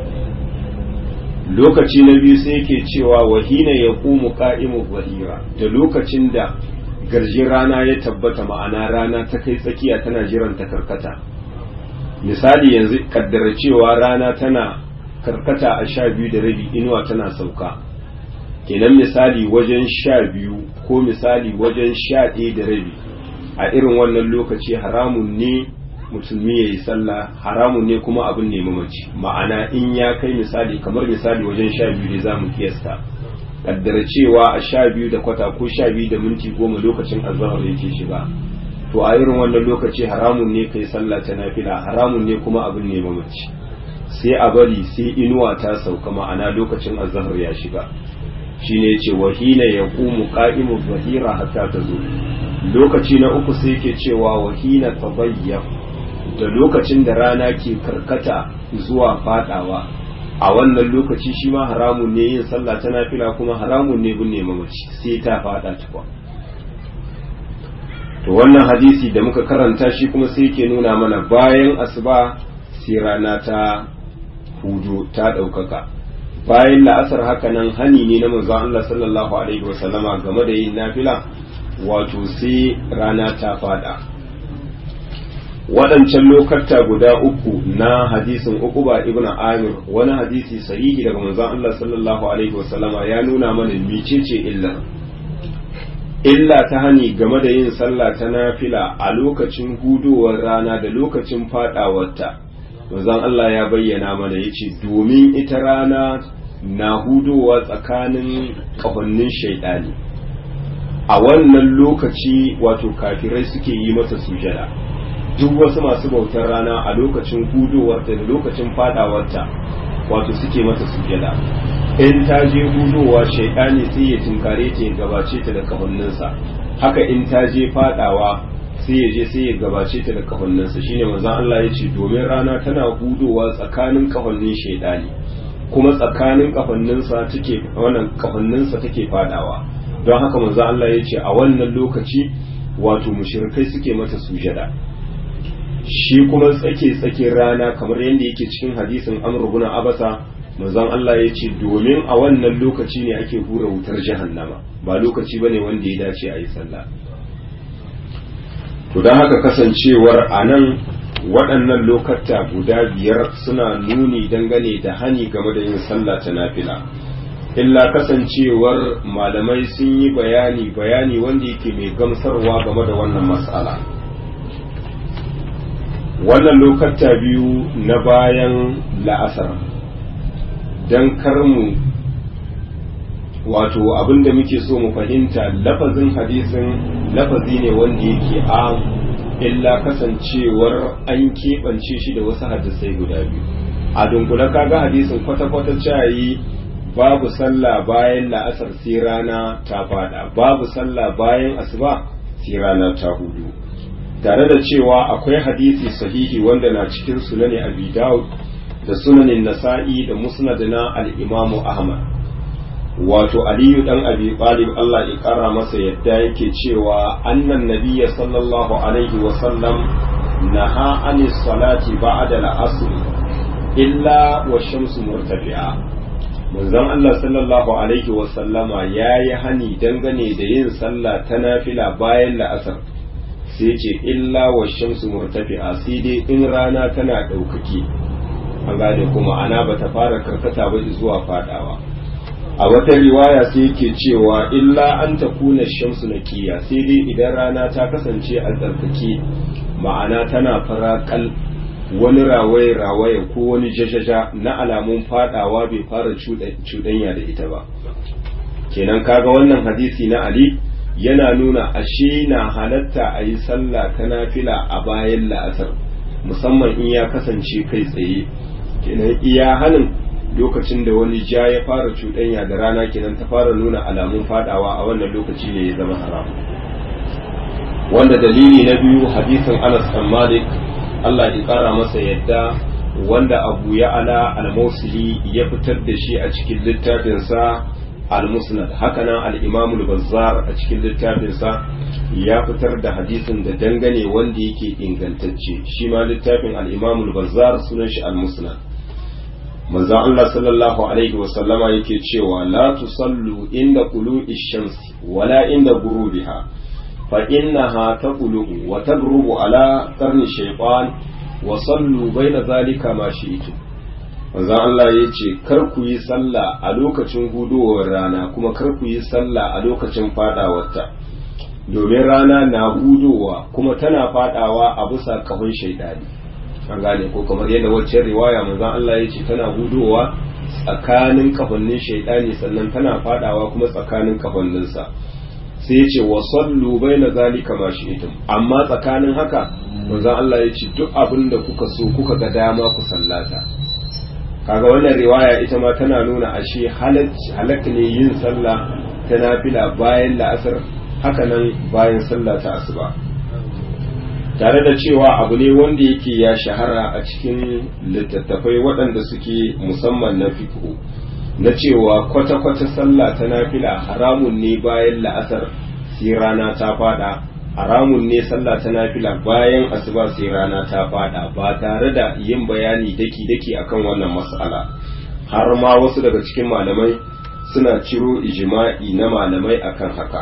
Speaker 1: lokaci na biyu sai yake cewa wahina ya ƙumu ƙa'imu zahira da lokacin da garjin rana ya tabbata ma'ana rana ta kai tsakiya tana jiran ta karkata misali yanzu kaddara cewa rana tana karkata a sha biyu da rabi inuwa tana sauka kenan misali wajen sha biyu ko misali wajen sha ɗaya da rabi a irin wannan lokaci haramun ne musulmi ya yi sallah haramun ne kuma abin ne mamaci ma'ana in ya kai misali kamar misali wajen sha biyu ne za mu kiyasta kaddara cewa a sha biyu da kwata ko sha biyu da minti goma lokacin azahar yake shiga to a irin wannan lokaci haramun ne kai sallah ta nafila haramun ne kuma abin ne mamaci sai a bari sai inuwa ta sauka ma'ana lokacin azahar ya shiga shine ce wahina ya ƙumu ƙa'imu zahira hatta ta zo lokaci na uku sai ke cewa wahina tabayyaf da lokacin da rana ke karkata zuwa fadawa a wannan lokaci shi ma haramun ne yin sallah ta nafila kuma haramun ne binne mamaci sai ta fada tukwa to wannan hadisi da muka karanta shi kuma sai ke nuna mana bayan asuba sai rana ta hudu ta ɗaukaka bayan la'asar haka nan hani ne na manzon Allah sallallahu alaihi wasallama game da yin nafila wato sai rana ta fada waɗancan lokata guda uku na hadisin uquba ibn amir wani hadisi sahihi daga manzon Allah sallallahu alaihi wasallama ya nuna mana mecece illar illa ta hani game da yin sallah ta nafila a lokacin hudowar rana da lokacin fadawarta manzon Allah ya bayyana mana yace domin ita rana na hudowa tsakanin kafannin shaidani a wannan lokaci wato kafirai suke yi mata sujada duk wasu masu bautar rana a lokacin hudowarta da lokacin fadawarta wato suke mata sujada in ta je hudowa shaidani sai ya tunkare ta ya gabace ta da kafanninsa haka in ta je fadawa sai ya je sai ya gabace ta da kafanninsa shine manzon Allah ya ce domin rana tana hudowa tsakanin kafannin shaidani kuma tsakanin kafanninsa take wannan kafanninsa take fadawa don haka manzon Allah ya ce a wannan lokaci wato mushrikai suke mata sujada shi kuma tsake tsakin rana kamar yadda yake cikin hadisin Amr ibn Abasa manzon Allah ya ce domin a wannan lokaci ne ake hura wutar jahannama ba lokaci bane wanda ya dace a yi sallah to don haka kasancewar a nan waɗannan lokata guda biyar suna nuni dangane da hani game da yin sallah ta nafila illa kasancewar malamai sun yi bayani bayani wanda yake mai gamsarwa game da wannan matsala wannan lokata biyu na bayan la'asar don karmu wato abinda muke so mu fahimta lafazin hadisin lafazi ne wanda yake a illa kasancewar an keɓance shi da wasu hadisai guda biyu a dunkule kaga hadisin kwata-kwata cayi babu sallah bayan la'asar sai rana ta fada babu sallah bayan asuba sai rana ta hudu tare da cewa akwai hadisi sahihi wanda na cikin sunani abi dawud da sunanin nasa'i da musnad na al-imamu ahmad wato aliyu dan abi talib Allah ya kara masa yadda yake cewa annan nabiyya sallallahu alaihi wa sallam naha anis salati ba'da al-asr illa wa shamsu murtafi'a manzon Allah sallallahu alaihi wa sallama yayi hani dangane da yin sallah ta nafila bayan la'asar sai ce illa wa shamsu murtafi'a sai dai in rana tana ɗaukaki an gane kuma ana bata fara karkata ba zuwa fadawa a wata riwaya sai yake cewa illa an ta kuna shamsu na kiya sai dai idan rana ta kasance a tsarkake ma'ana tana farakal wani rawaye rawaye ko wani jajaja na alamun fadawa bai fara cuɗanya da ita ba kenan kaga wannan hadisi na ali yana nuna ashe na halatta a yi sallah ta nafila a bayan la'asar musamman in ya kasance kai tsaye kenan iya hanin lokacin da wani ja ya fara cuɗanya da rana kenan ta fara nuna alamun fadawa a wannan lokaci ne ya zama haram wanda dalili na biyu hadisin Anas bin Malik Allah ya kara masa yadda wanda Abu Ya'la al-Mawsili ya fitar da shi a cikin littafinsa al-Musnad hakanan al-Imam al-Bazzar a cikin littafinsa ya fitar da hadisin da dangane wanda yake ingantacce shi ma littafin al-Imam al-Bazzar sunan shi al-Musnad manzo Allah sallallahu alaihi wasallama yake cewa la tusallu inda qulu'i shamsi wala inda gurubiha fa innaha taqulu wa tagrubu ala qarni shaytan wa sallu baina zalika ma shi'tum manzo Allah yace kar ku yi sallah a lokacin hudowar rana kuma kar ku yi sallah a lokacin fadawarta domin rana na hudowa kuma tana fadawa a bisa kahon shaidani an gane ko kamar yadda waccan riwaya manzon Allah ya ce tana hudowa tsakanin kafannin shaidani sannan tana fadawa kuma tsakanin kafanninsa sai ya ce wa sallu baina zalika ma shi'tum amma tsakanin haka manzon Allah ya ce duk abin da kuka so kuka ga dama ku sallata kaga wannan riwaya ita ma tana nuna ashe halak ne yin sallah ta nafila bayan la'asar haka nan bayan sallah ta asuba tare da cewa abu ne wanda yake ya shahara a cikin littattafai waɗanda suke musamman na fiqhu na cewa kwata-kwata sallah ta nafila haramun ne bayan la'asar sai rana ta fada haramun ne sallah ta nafila bayan asuba sai rana ta fada ba tare da yin bayani daki-daki akan wannan mas'ala har ma wasu daga cikin malamai suna ciro ijma'i na malamai akan haka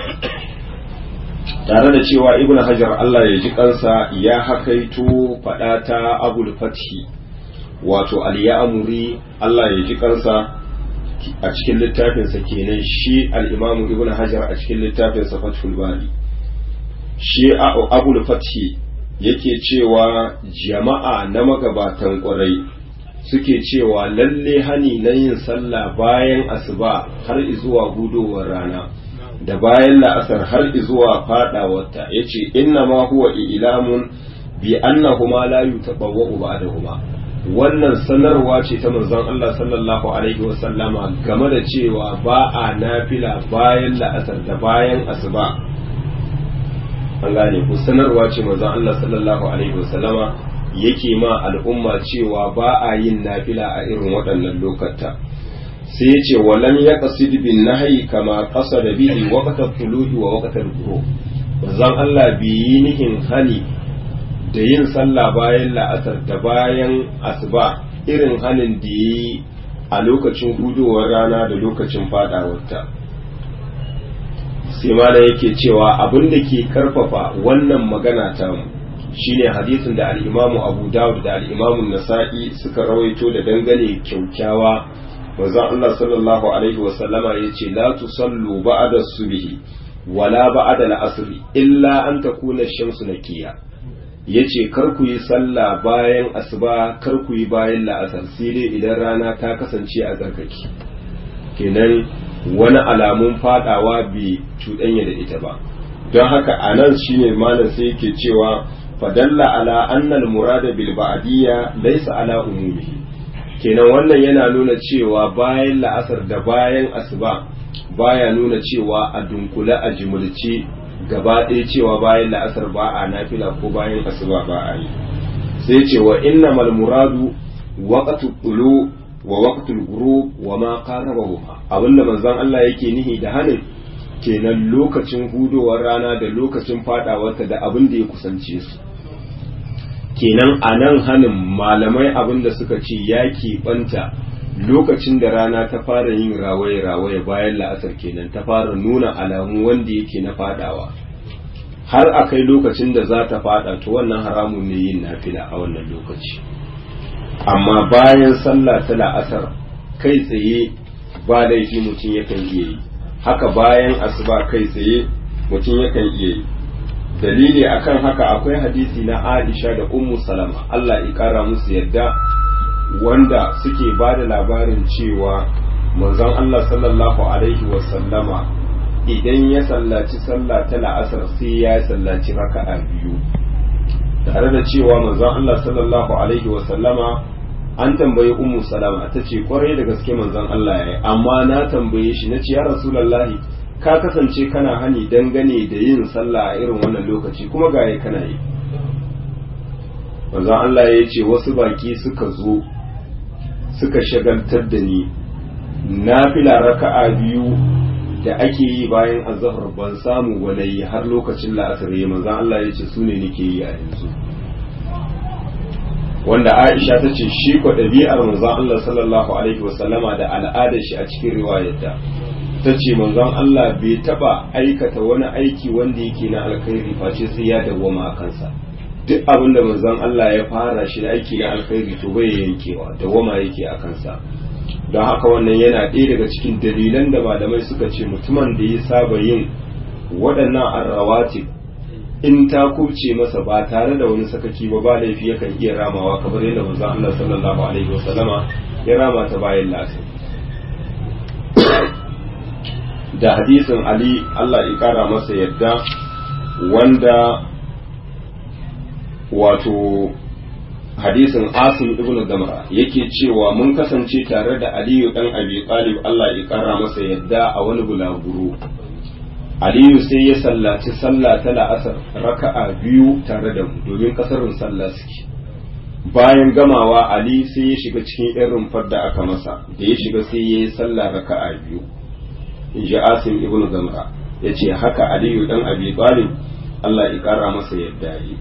Speaker 1: tare da cewa ibn hajar Allah ya ji kansa ya hakaito faɗa ta abul fathi wato al-ya'muri Allah ya ji kansa a cikin littafinsa kenan shi al-imam ibn hajar a cikin littafinsa fathul bari shi abul fathi yake cewa jama'a na magabatan ƙwarai suke cewa lalle hani na yin sallah bayan asuba har zuwa hudowar rana da bayan la'asar har zuwa fadawarta yace inna ma huwa ilamun bi annahuma la yutabawwa'u ba'dahuma wannan sanarwa ce ta manzon Allah sallallahu alaihi wasallama game da cewa ba a nafila bayan la'asar da bayan asuba an gane ku sanarwa ce manzon Allah sallallahu alaihi wasallama yake ma al'umma cewa ba a yin nafila a irin waɗannan lokata sai ya ce walam ya qasid bin nahyi kama qasada bihi waqta tuluhi wa waqta al-ghurub manzon Allah bi yi nihin hani da yin sallah bayan la'asar da bayan asuba irin hanin da yi a lokacin hudowar rana da lokacin fadawarta sai ma yake cewa abin da ke karfafa wannan magana ta mu shine hadisin da al-Imamu Abu Dawud da al-Imamu Nasa'i suka rawaito da dangane kyaukyawa manzon Allah sallallahu alaihi wa sallama yace la tusallu ba'da subhi wala ba'da al-asr illa an takuna ash-shamsu nakiya yace kar ku yi sallah bayan asuba kar ku yi bayan la'asar sai dai idan rana ta kasance a zarkaki kenan wani alamun fadawa bai cuɗanya da ita ba don haka a nan shine malam sai yake cewa fadalla ala annal murada bil ba'diyya laysa ala umumihi kenan wannan yana nuna cewa bayan la'asar da bayan asuba baya nuna cewa a dunkule a jimulce gaba ɗaya cewa bayan la'asar ba a nafila ko bayan asuba ba a yi sai ce wa innamal muradu waqtu tulu wa waqtul ghurub wa ma qarabahuma abinda manzon Allah yake nihi da hanin kenan lokacin hudowar rana da lokacin fadawarta da abin da ya kusance su kenan a nan hanin malamai abin da suka ce ya keɓanta lokacin da rana ta fara yin rawaye-rawaye bayan la'asar kenan ta fara nuna alamu wanda yake na fadawa har a kai lokacin da za ta fada to wannan haramun ne yin nafila a wannan lokaci amma bayan sallah ta la'asar kai tsaye ba laifi mutum yakan iya yi haka bayan asuba kai tsaye mutum yakan iya yi dalili akan haka akwai hadisi na Aisha da Ummu Salama Allah ya kara musu yadda wanda suke ba da labarin cewa manzon Allah sallallahu alaihi wa sallama idan ya sallaci sallah ta la'asar sai ya sallaci raka'a biyu tare da cewa manzon Allah sallallahu alaihi wa sallama an tambayi ummu salama ta ce kwarai da gaske manzon Allah ya yi amma na tambaye shi na ce ya rasulallahi ka kasance kana hani dangane da yin sallah a irin wannan lokaci kuma ga ya kana yi manzon Allah ya ce wasu baki suka zo suka shagaltar da ni na fila raka'a biyu da ake yi bayan azhar ban samu walayi har lokacin la'asar ya manzon Allah ya ce su ne nake yi a yanzu wanda Aisha ta ce shi ko ɗabi'ar manzon Allah sallallahu alaihi wasallama da al'adar shi a cikin riwayarta ta ce manzon Allah bai taba aikata wani aiki wanda yake na alkhairi face sai ya dawwama a kansa duk abin da manzon Allah ya fara shi aiki na alkhairi to bai yankewa dawwama yake a kansa don haka wannan yana ɗaya daga cikin dalilan da malamai suka ce mutumin da ya saba yin waɗannan arrawatib in ta kubce masa ba tare da wani sakaki ba ba laifi yakan iya ramawa kamar yadda manzon Allah sallallahu alaihi wasallama ya rama ta bayan lasa da hadisin Ali Allah ya kara masa yadda wanda wato hadisin Asim ibn Damra yake cewa mun kasance tare da Aliyu dan Abi Talib Allah ya kara masa yadda a wani bulaguro Aliyu sai ya sallaci sallah ta la'asar raka'a biyu tare da mu domin kasarin sallah suke bayan gamawa Ali sai ya shiga cikin irin rumfar da aka masa da ya shiga sai ya yi sallah raka'a biyu in ji Asim ibn Zamra ya ce haka Aliyu dan Abi Talib Allah ya kara masa yadda yi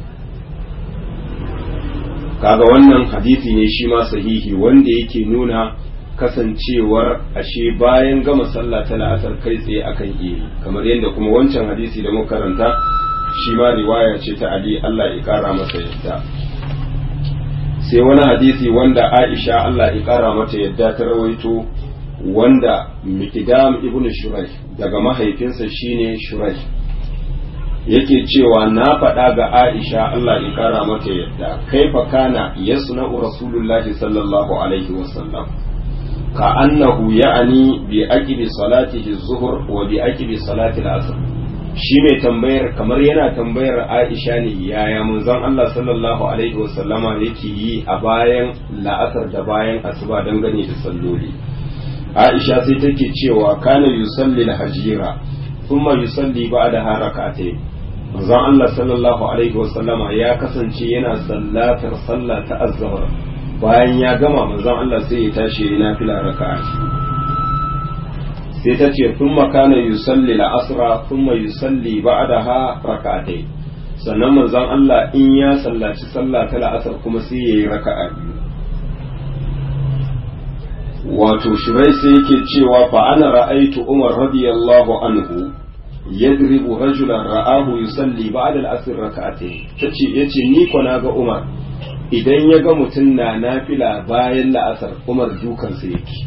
Speaker 1: kaga wannan hadisi ne shi ma sahihi wanda yake nuna kasancewar ashe bayan gama sallah ta la'asar kai tsaye akan iya kamar yadda kuma wancan hadisi da muka karanta shi ma riwaya ce ta Ali Allah ya kara masa yadda sai wani hadisi wanda Aisha Allah ya kara mata yadda ta rawaito wanda mikidam ibn shuraih daga mahaifinsa shine shuraih yake cewa na faɗa ga aisha Allah ya kara mata yadda kaifa kana yasna'u rasulullahi sallallahu alaihi wasallam ka annahu ya'ani bi aqibi salatihi zuhur wa bi aqibi salati al-asr shi mai tambayar kamar yana tambayar Aisha ne yaya manzon Allah sallallahu alaihi wasallama yake yi a bayan la'asar da bayan asuba dangane da salloli Aisha sai take cewa kana yusalli al-hajira thumma yusalli ba'da harakatay manzon Allah sallallahu alaihi wasallama ya kasance yana sallatar sallah ta azhar bayan ya gama manzon Allah sai ya tashi yana fila raka'a sai ta ce sun makana yusalli la'asra sun mai yusalli ba'daha raka'atai sannan manzon Allah in ya sallaci sallah ta la'asar kuma sai ya yi raka'a biyu wato shirai sai yake cewa fa ana ra'aitu Umar radiyallahu anhu yadribu rajulan ra'ahu yusalli ba'da al-asr raka'atai tace yace ni ko na ga Umar idan ya ga mutum na nafila bayan la'asar Umar dukansa yake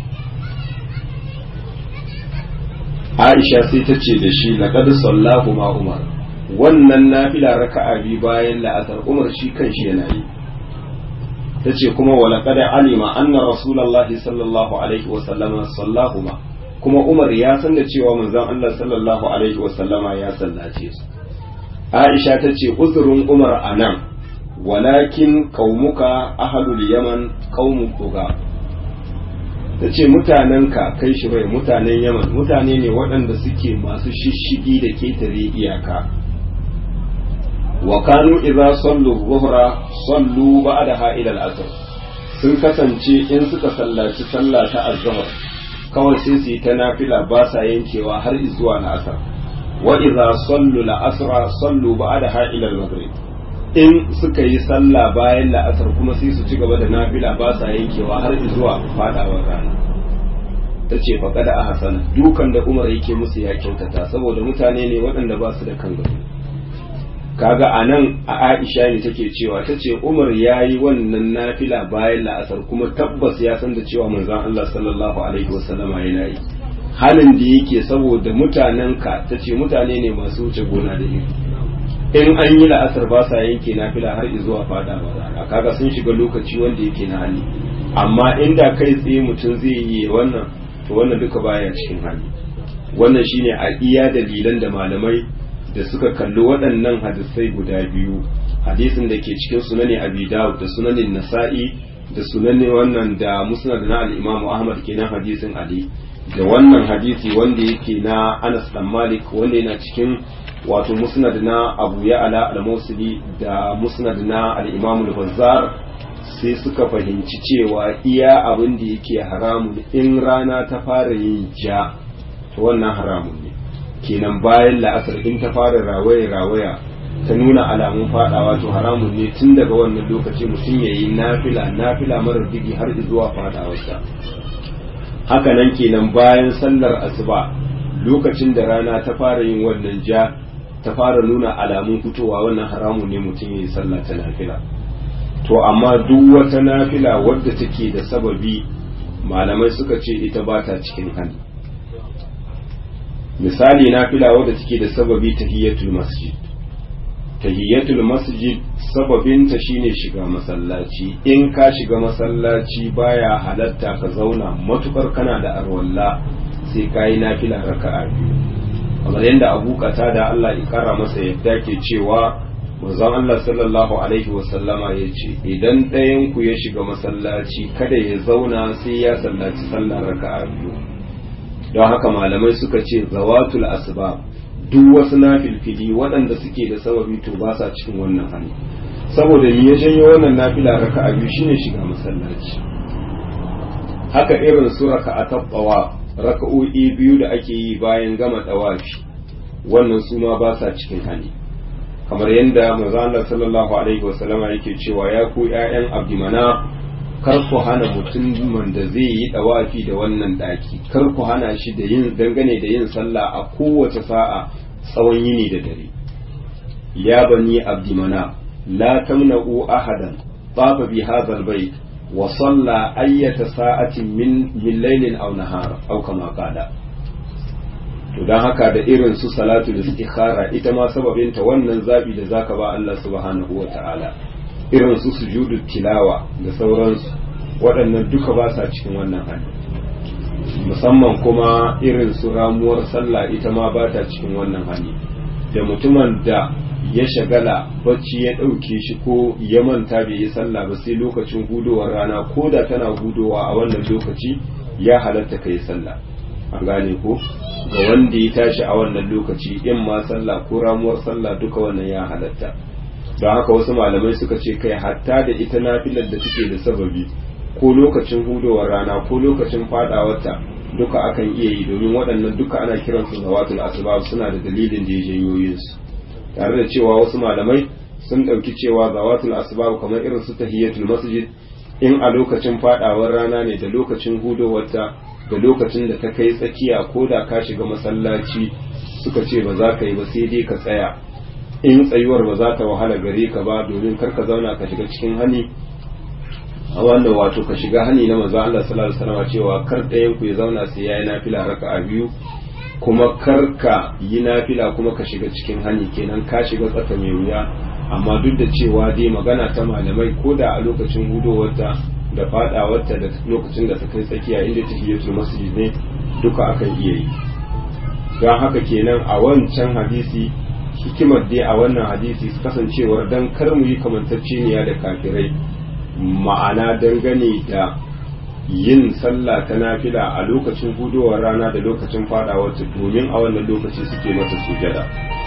Speaker 1: Aisha sai ta ce da shi laqad sallahu ma Umar wannan nafila raka'a bi bayan la'asar Umar shi kanshi yana yi tace kuma wa laqad alima anna rasulullahi sallallahu alaihi wa sallama sallahu ma kuma Umar ya san da cewa manzon Allah sallallahu alaihi wa sallama ya sallace su Aisha ta ce uzurin Umar anan walakin qaumuka ahlul yaman qaumun tuga ta ce mutanenka kai shi bai mutanen yaman mutane ne waɗanda suke masu shishigi da ketare iyaka wa kanu idza sallu zuhra sallu ba'daha ila al-asr sun kasance in suka sallaci sallah ta azhar kawai sai su yi ta nafila ba sa yankewa har zuwa la'asar wa idza sallu al-asra sallu ba'daha ila al-maghrib in suka yi sallah bayan la'asar kuma sai su ci gaba da nafila ba sa yankewa har zuwa fadawar rana ta ce faƙa da ahasana dukan da umar yake musu ya kyautata saboda mutane ne waɗanda ba su da kan gado kaga a nan a aisha ne take cewa ta ce umar ya yi wannan nafila bayan la'asar kuma tabbas ya san da cewa manzon allah sallallahu alaihi wasallama yana yi halin da yake saboda mutanenka ta ce mutane ne masu wuce gona da iri in an yi la'asar ba sa yanke nafila har zuwa fada ba rana kaga sun shiga lokaci wanda yake na hali amma inda kai tsaye mutum zai yi wannan to wannan duka baya cikin hali wannan shine a iya dalilan da malamai da suka kalli waɗannan hadisai guda biyu hadisin da ke cikin sunani abi dawud da sunanin nasa'i da sunanin wannan da musnad na al-imamu ahmad kenan hadisin ali da wannan hadisi wanda yake na anas dan malik wanda yana cikin wato musnad na abu ya'ala al-musili da musnad na al-imam al-bazzar sai suka fahimci cewa iya abin da yake haramun in rana ta fara yin ja to wannan haramun ne kenan bayan la'asar in ta fara rawaya rawaya ta nuna alamun fadawa to haramun ne tun daga wannan lokaci mutum ya yi nafila nafila marar digi har zuwa fadawarsa haka nan kenan bayan sallar asuba lokacin da rana ta fara yin wannan ja ta fara nuna alamun fitowa wannan haramun ne mutum ya yi sallah ta nafila to amma duk wata nafila wadda take da sababi malamai suka ce ita ba ta cikin hali misali nafila wadda take da sababi tahiyatul masjid tahiyatul masjid sababinta shine shiga masallaci in ka shiga masallaci baya halatta ka zauna matukar kana da arwalla sai ka yi nafila raka'a biyu kamar yadda abu kata da Allah ya kara masa yadda ke cewa manzon Allah sallallahu alaihi wasallama ya ce idan ɗayan ku ya shiga masallaci kada ya zauna sai ya sallaci sallar raka'a biyu don haka malamai suka ce zawatul asbab duk wasu nafilfili waɗanda suke da sababi to ba sa cikin wannan hali saboda me ya janyo wannan nafila raka'a biyu shine shiga masallaci haka irin su raka'a tabbawa raka'o'i biyu da ake yi bayan gama tawafi wannan su ma ba sa cikin hali kamar yadda manzo Allah sallallahu alaihi wasallama yake cewa ya ku ƴaƴan abdimana kar ku hana mutumin da zai yi dawafi da wannan daki kar ku hana shi da yin dangane da yin sallah a kowace sa'a tsawon yini da dare ya bani abdimana la tamna'u ahadan tafa bi hadha albayt wa salla ayyata sa'atin min min laylin aw nahar aw kama qala to dan haka da irin su salatu istikhara ita ma sababin ta wannan zabi da zaka ba Allah subhanahu wata'ala irin su sujudu tilawa da sauransu waɗannan duka ba sa cikin wannan hali musamman kuma irin su ramuwar sallah ita ma ba ta cikin wannan hali da mutumin da ya shagala bacci ya ɗauke shi ko ya manta bai yi sallah ba sai lokacin hudowar rana ko da tana hudowa a wannan lokaci ya halatta ka yi sallah an gane ko ga wanda ya tashi a wannan lokaci in ma sallah ko ramuwar sallah duka wannan ya halatta don haka wasu malamai suka ce kai hatta da ita nafilar da take da sababi ko lokacin hudowar rana ko lokacin fadawarta duka akan iya yi domin waɗannan duka ana kiransu zawatul asbab suna da dalilin da ya janyo yin su tare da cewa wasu malamai sun ɗauki cewa zawatul asbab kamar irin su tahiyatul masjid in a lokacin fadawar rana ne da lokacin hudowarta da lokacin da ta kai tsakiya ko da ka shiga masallaci suka ce ba za ka yi ba sai dai ka tsaya in tsayuwar ba za ta wahala gare ka ba domin kar ka zauna ka shiga cikin hani a wannan wato ka shiga hani na manzo Allah sallallahu alaihi wasallam cewa kar ɗayan ku ya zauna sai yayi nafila raka'a biyu kuma kar ka yi nafila kuma ka shiga cikin hani kenan ka shiga tsaka mai wuya amma duk da cewa dai magana ta malamai ko da a lokacin hudowarta da fadawarta da lokacin da ta kai tsakiya inda tahiyatul masjid ne duka akan iya yi don haka kenan a wancan hadisi hikimar dai a wannan hadisi kasancewar dan kar mu yi kamantacceniya da kafirai ma'ana dangane da yin sallah ta nafila a lokacin hudowar rana da lokacin fadawarta domin a wannan lokaci suke mata sujada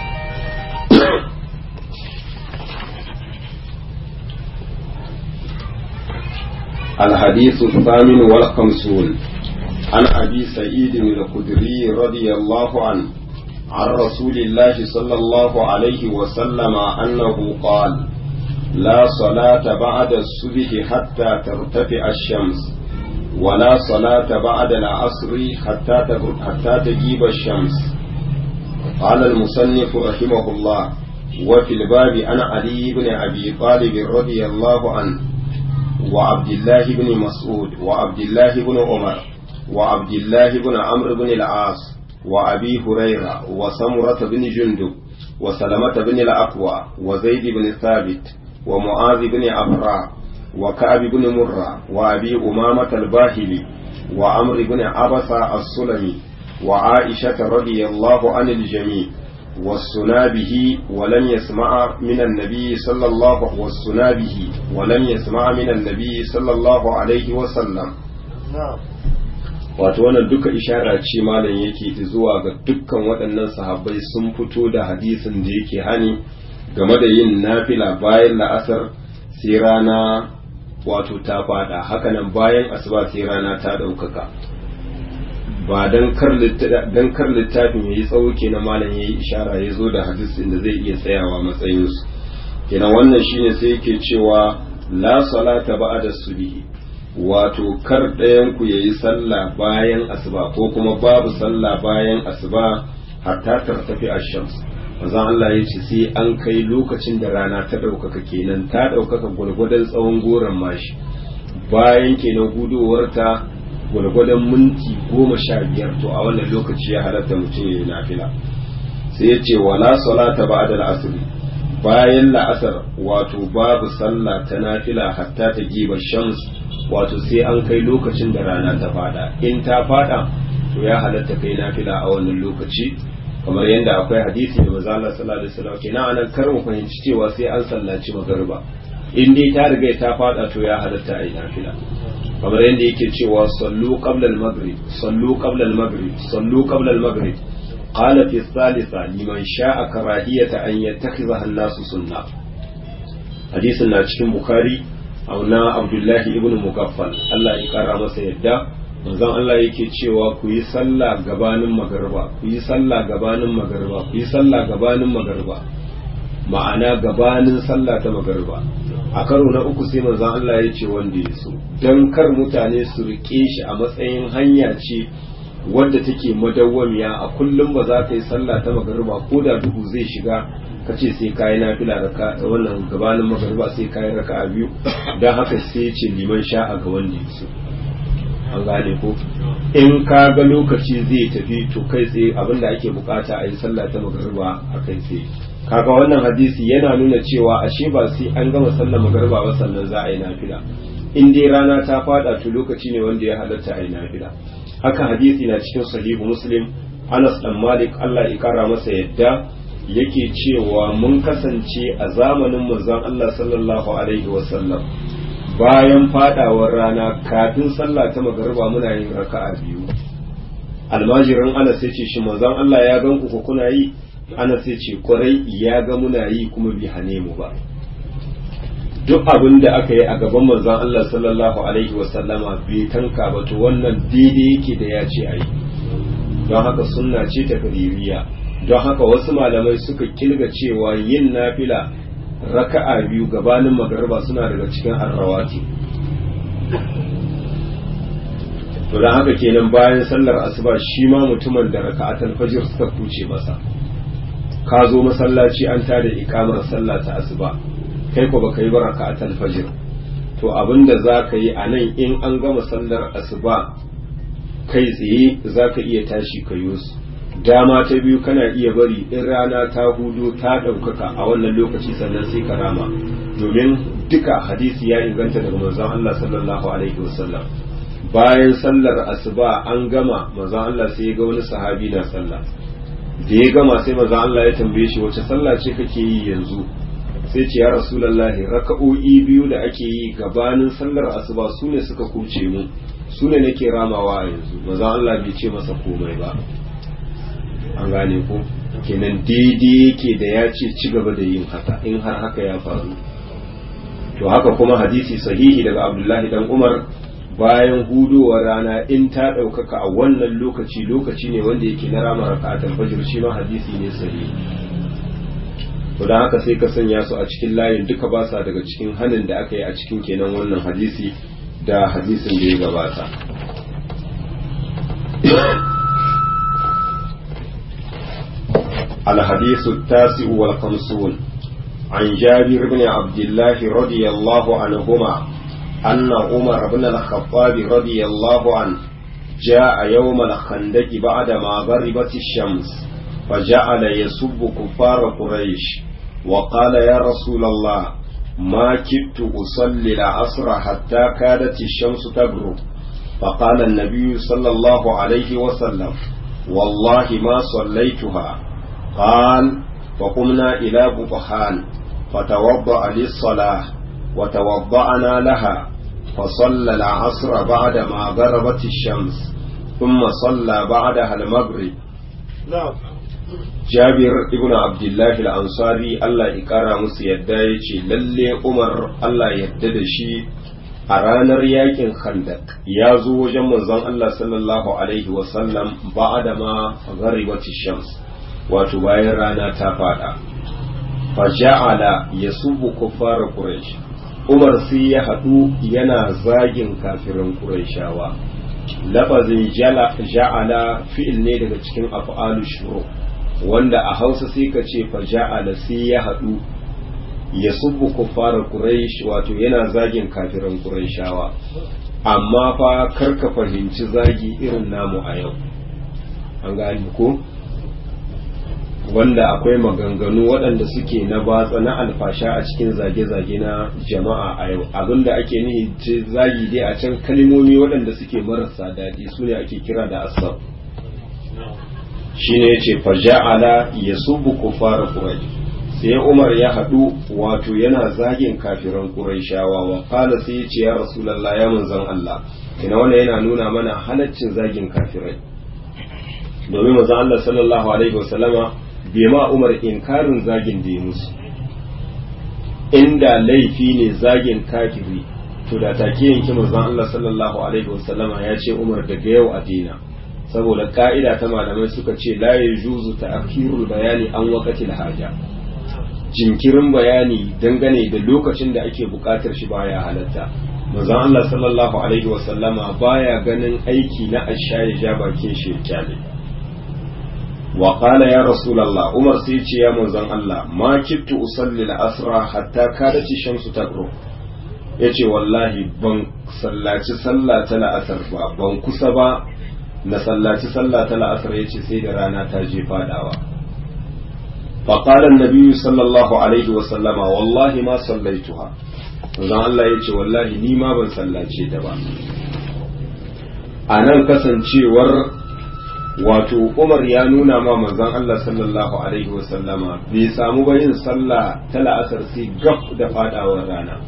Speaker 1: الحديث الثامن والخمسون عن أبي سعيد الخدري رضي الله عنه عن رسول الله صلى الله عليه وسلم أنه قال لا صلاة بعد الصبح حتى ترتفع الشمس ولا صلاة بعد العصر حتى حتى تجيب الشمس قال المصنف رحمه الله وفي الباب عن علي بن أبي طالب رضي الله عنه وعبد الله بن مسعود وعبد الله بن عمر وعبد الله بن عمرو بن العاص وأبي هريرة وسمرة بن جندب وسلمة بن الأقوى وزيد بن ثابت ومعاذ بن أبراء وكعب بن مرة وأبي أمامة الباهلي وعمر بن عبسة السلمي وعائشة رضي الله عن الجميع والسنا به ولم يسمع من النبي صلى الله والسنا به ولم يسمع من النبي صلى الله عليه وسلم wato wannan duka ishara ce malam yake zuwa ga dukkan waɗannan sahabbai sun fito da hadisin da yake hani game da yin nafila bayan la'asar sai rana wato ta fada hakanan bayan asuba sai rana ta ɗaukaka ba don kar littafin ya yi tsawo kenan malam ya yi ishara ya zo da hadisin da zai iya tsayawa matsayinsu kenan wannan shine sai yake cewa la salata ba'da subhi wato kar ɗayan ku yayi sallah bayan asuba ko kuma babu sallah bayan asuba hatta tartafi ash-shams manzon Allah ya ce sai an kai lokacin da rana ta ɗaukaka kenan ta ɗaukaka gwargwadon tsawon goron mashi bayan kenan gudowarta gwargwadon minti goma sha biyar to a wannan lokaci ya halatta mutum ya yi nafila sai ya ce wala salata ba'da al-asr bayan la'asar wato babu sallah ta nafila hatta ta giba shams wato sai an kai lokacin da rana ta fada in ta fada to ya halatta kai nafila a wannan lokaci kamar yadda akwai hadisi da manzo Allah sallallahu alaihi wasallam kenan anan kar mu fahimci cewa sai an sallaci magariba in dai ta riga ta fada to ya halatta a yi nafila kamar yadda yake cewa sallu qabla al-maghrib sallu qabla al-maghrib sallu qabla al-maghrib qala fi thalitha liman sha'a karahiyata an yattakhidha an-nasu sunna hadisin na cikin bukhari na abdullahi ibn mugaffal Allah ya kara masa yadda manzon Allah yake cewa ku yi sallah gabanin magariba ku yi sallah gabanin magariba ku yi sallah gabanin magariba ma'ana gabanin sallah ta magariba a karo na uku sai manzon Allah ya ce wanda ya so don kar mutane su rike shi a matsayin hanya ce wadda take madawwamiya a kullum ba za ka yi sallah ta magariba ko da duhu zai shiga ka ce sai kayi nafila raka wannan gabanin magariba sai kayi raka biyu don haka sai ce liman sha'a ga wanda ya so an gane ko in ka ga lokaci zai tafi to kai tsaye abinda ake bukata a yi sallah ta magariba a kai tsaye kaga wannan hadisi yana nuna cewa ashe ba sai an gama sallar magariba ba sannan za a yi nafila in dai rana ta fada to lokaci ne wanda ya halatta a yi nafila haka hadisi na cikin sahihu muslim anas dan malik allah ya kara masa yadda yake cewa mun kasance a zamanin manzon allah sallallahu alaihi wasallam bayan fadawar rana kafin sallah ta magariba muna yin raka'a biyu almajirin anas ya ce shi manzon allah ya gan ku kuna yi anas ya ce kwarai ya ga muna yi kuma bi hane mu ba duk abin da aka yi a gaban manzon Allah sallallahu alaihi wasallama bai tanka ba to wannan daidai yake da ya ce a yi don haka sunna ce ta kadiriya don haka wasu malamai suka kilga cewa yin nafila raka'a biyu gabanin magariba suna daga cikin arrawati to don haka kenan bayan sallar asuba shi ma mutumin da raka'atul fajr suka kuce masa ka zo masallaci an tada ikamar sallah ta asuba kai ko baka yi ba raka'atul fajr to abinda zaka yi anan in an gama sallar asuba kai tsaye zaka iya tashi ka su dama ta biyu kana iya bari in rana ta hudu ta ɗaukaka a wannan lokaci sannan sai ka rama domin duka hadisi ya inganta daga manzon Allah sallallahu alaihi wasallam bayan sallar asuba an gama manzon Allah sai ya ga wani sahabi na sallah da ya gama sai manzon Allah ya tambaye shi wace sallah ce kake yi yanzu sai ce ya rasulullahi raka'o'i biyu da ake yi gabanin sallar asuba su ne suka kuce mu su ne nake ramawa a yanzu manzon Allah bai ce masa komai ba an gane ko kenan daidai yake da ya ce ci gaba da yin haka in har haka ya faru to haka kuma hadisi sahihi daga abdullahi dan umar bayan hudowar rana in ta ɗaukaka a wannan lokaci lokaci ne wanda yake na rama raka'atul fajr shi ma hadisi ne sahihi to dan haka sai ka sanya su a cikin layin duka ba sa daga cikin hanin da aka yi a cikin kenan wannan hadisi da hadisin da ya gabata الحديث التاسع والخمسون عن جابر بن عبد الله رضي الله عنهما أن عمر بن الخطاب رضي الله عنه جاء يوم الخندق بعدما غربت الشمس فجعل يسب كفار قريش وقال يا رسول الله ما كدت أصلي العصر حتى كادت الشمس تغرب فقال النبي صلى الله عليه وسلم والله ما صليتها قال فقمنا إلى بطحان فتوضأ للصلاة وتوضأنا لها فصلى العصر بعدما غربت الشمس ثم صلى بعدها المغرب جابر ابن عبد الله الأنصاري الله إكرا musu yadda ya ce lalle Umar Allah yadda da shi a ranar yakin khandak ya zo wajen manzon Allah sallallahu alaihi wasallam ba'da ma gharibati shams wato bayan rana ta fada faja'ala ya subu kuffar quraish umar sai ya haɗu yana zagin kafirin quraishawa lafazin ja'ala fi'il ne daga cikin af'alu shuru wanda a hausa sai ka ce faja'ala sai ya haɗu ya subu kuffar quraish wato yana zagin kafirin quraishawa amma fa karka fahimci zagi irin namu a yau an gani ko wanda akwai maganganu waɗanda suke na batsa na alfasha a cikin zage-zage na jama'a a yau abinda ake nihi ce zagi dai a can kalmomi waɗanda suke marasa daɗi su ne ake kira da asab shine yace faja'ala yasubu kufara quraish sai Umar ya haɗu wato yana zagin kafiran Qurayshawa wa qala sai yace ya Rasulullah ya manzon Allah kina wannan yana nuna mana halaccin zagin kafirai domin manzon Allah sallallahu alaihi wasallama bai ma Umar inkarin zagin da ya musu inda laifi ne zagin kafiri to da take yanki manzon Allah sallallahu alaihi wasallama ya ce Umar daga yau a dina saboda ka'ida ta malamai suka ce la yajuzu ta'khirul bayani an waqtil haja jinkirin bayani dangane da lokacin da ake bukatar shi baya halatta manzon Allah sallallahu alaihi wasallama baya ganin aiki na asha ya ja bakin shi ya kyale wa qala ya rasulullah umar sai ce ya manzon Allah ma kittu usalli al-asra hatta kadat shamsu tagru yace wallahi ban sallaci sallah ta la'asar ba ban kusa ba na sallaci sallah ta la'asar yace sai da rana ta je fadawa فقال النبي صلى الله عليه وسلم والله ما صليتها manzon Allah ya ce wallahi ni ma ban sallace ta ba a nan kasancewar wato Umar ya nuna ma manzon Allah sallallahu alaihi wasallama bai samu ba yin sallah ta la'asar sai gab da fadawar rana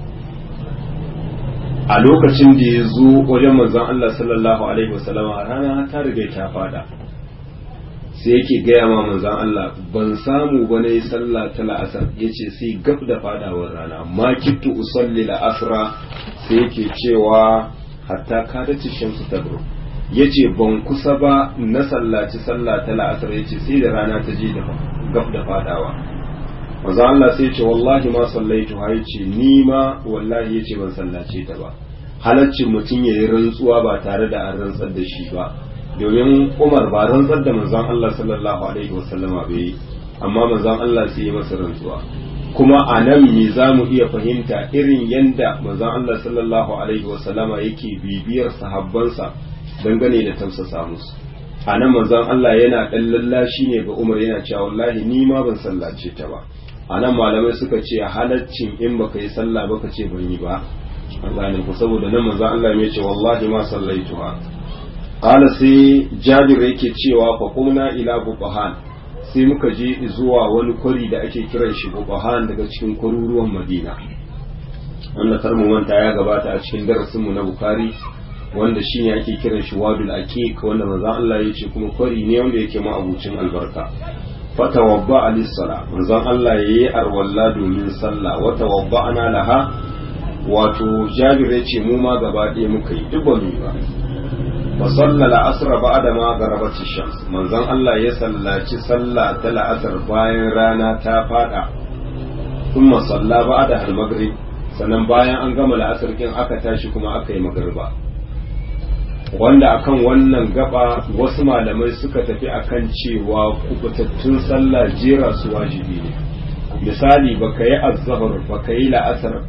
Speaker 1: a lokacin da ya zo wajen manzon Allah sallallahu alaihi wasallama rana ta riga ta fada sai yake gaya ma manzan Allah ban samu ba na yi sallah ta la'asar ya ce sai gab da fadawar rana ma kittu usalli la'asra sai yake cewa hatta ka da shamsu ta ya ce ban kusa ba na sallaci sallah ta la'asar ya ce sai da rana ta je da gab da fadawa manzan Allah sai ce wallahi ma sallaitu ha ya ce ni ma wallahi ya ce ban sallace ta ba halaccin mutum ya yi rantsuwa ba tare da an rantsar da shi ba domin umar ba rantsar da manzon Allah sallallahu alaihi wasallama bai yi amma manzon Allah sai yi masa rantsuwa kuma a nan me za mu iya fahimta irin yanda manzon Allah sallallahu alaihi wasallama yake bibiyar sahabbansa dangane da tausasa musu a nan manzon Allah yana dan lallashi ne ga Umar yana cewa wallahi ni ma ban sallace ta ba a nan malamai suka ce halaccin in baka yi sallah baka ce ban yi ba an gane ku saboda nan manzon Allah ya ce wallahi ma sallaituha Ƙala sai jabir yake cewa fa kumna ila bubahan sai muka je zuwa wani kwari da ake kiran shi bubahan daga cikin kwaruruwan madina wanda kar mu manta ya gabata a cikin darasin mu na bukari wanda shine ake kiran shi wadul aqiq wanda manzon Allah ya ce kuma kwari ne wanda yake ma abucin albarka fatawabba alis-sala manzon Allah yayi arwalla domin sallah wa tawabba'na laha wato jabir ya ce mu ma gaba ɗaya muka yi duk ba mu ba وصلى العصر بعد ما غربت الشمس منزon Allah ya sallaci sallah ta la'asar bayan rana ta fada kuma salla ba'da al-maghrib sannan bayan an gama la'asar kin aka tashi kuma aka yi magriba wanda akan wannan gaba wasu malamai suka tafi akan cewa kubutattun sallah jera su wajibi ne misali baka yi azhar baka yi la'asar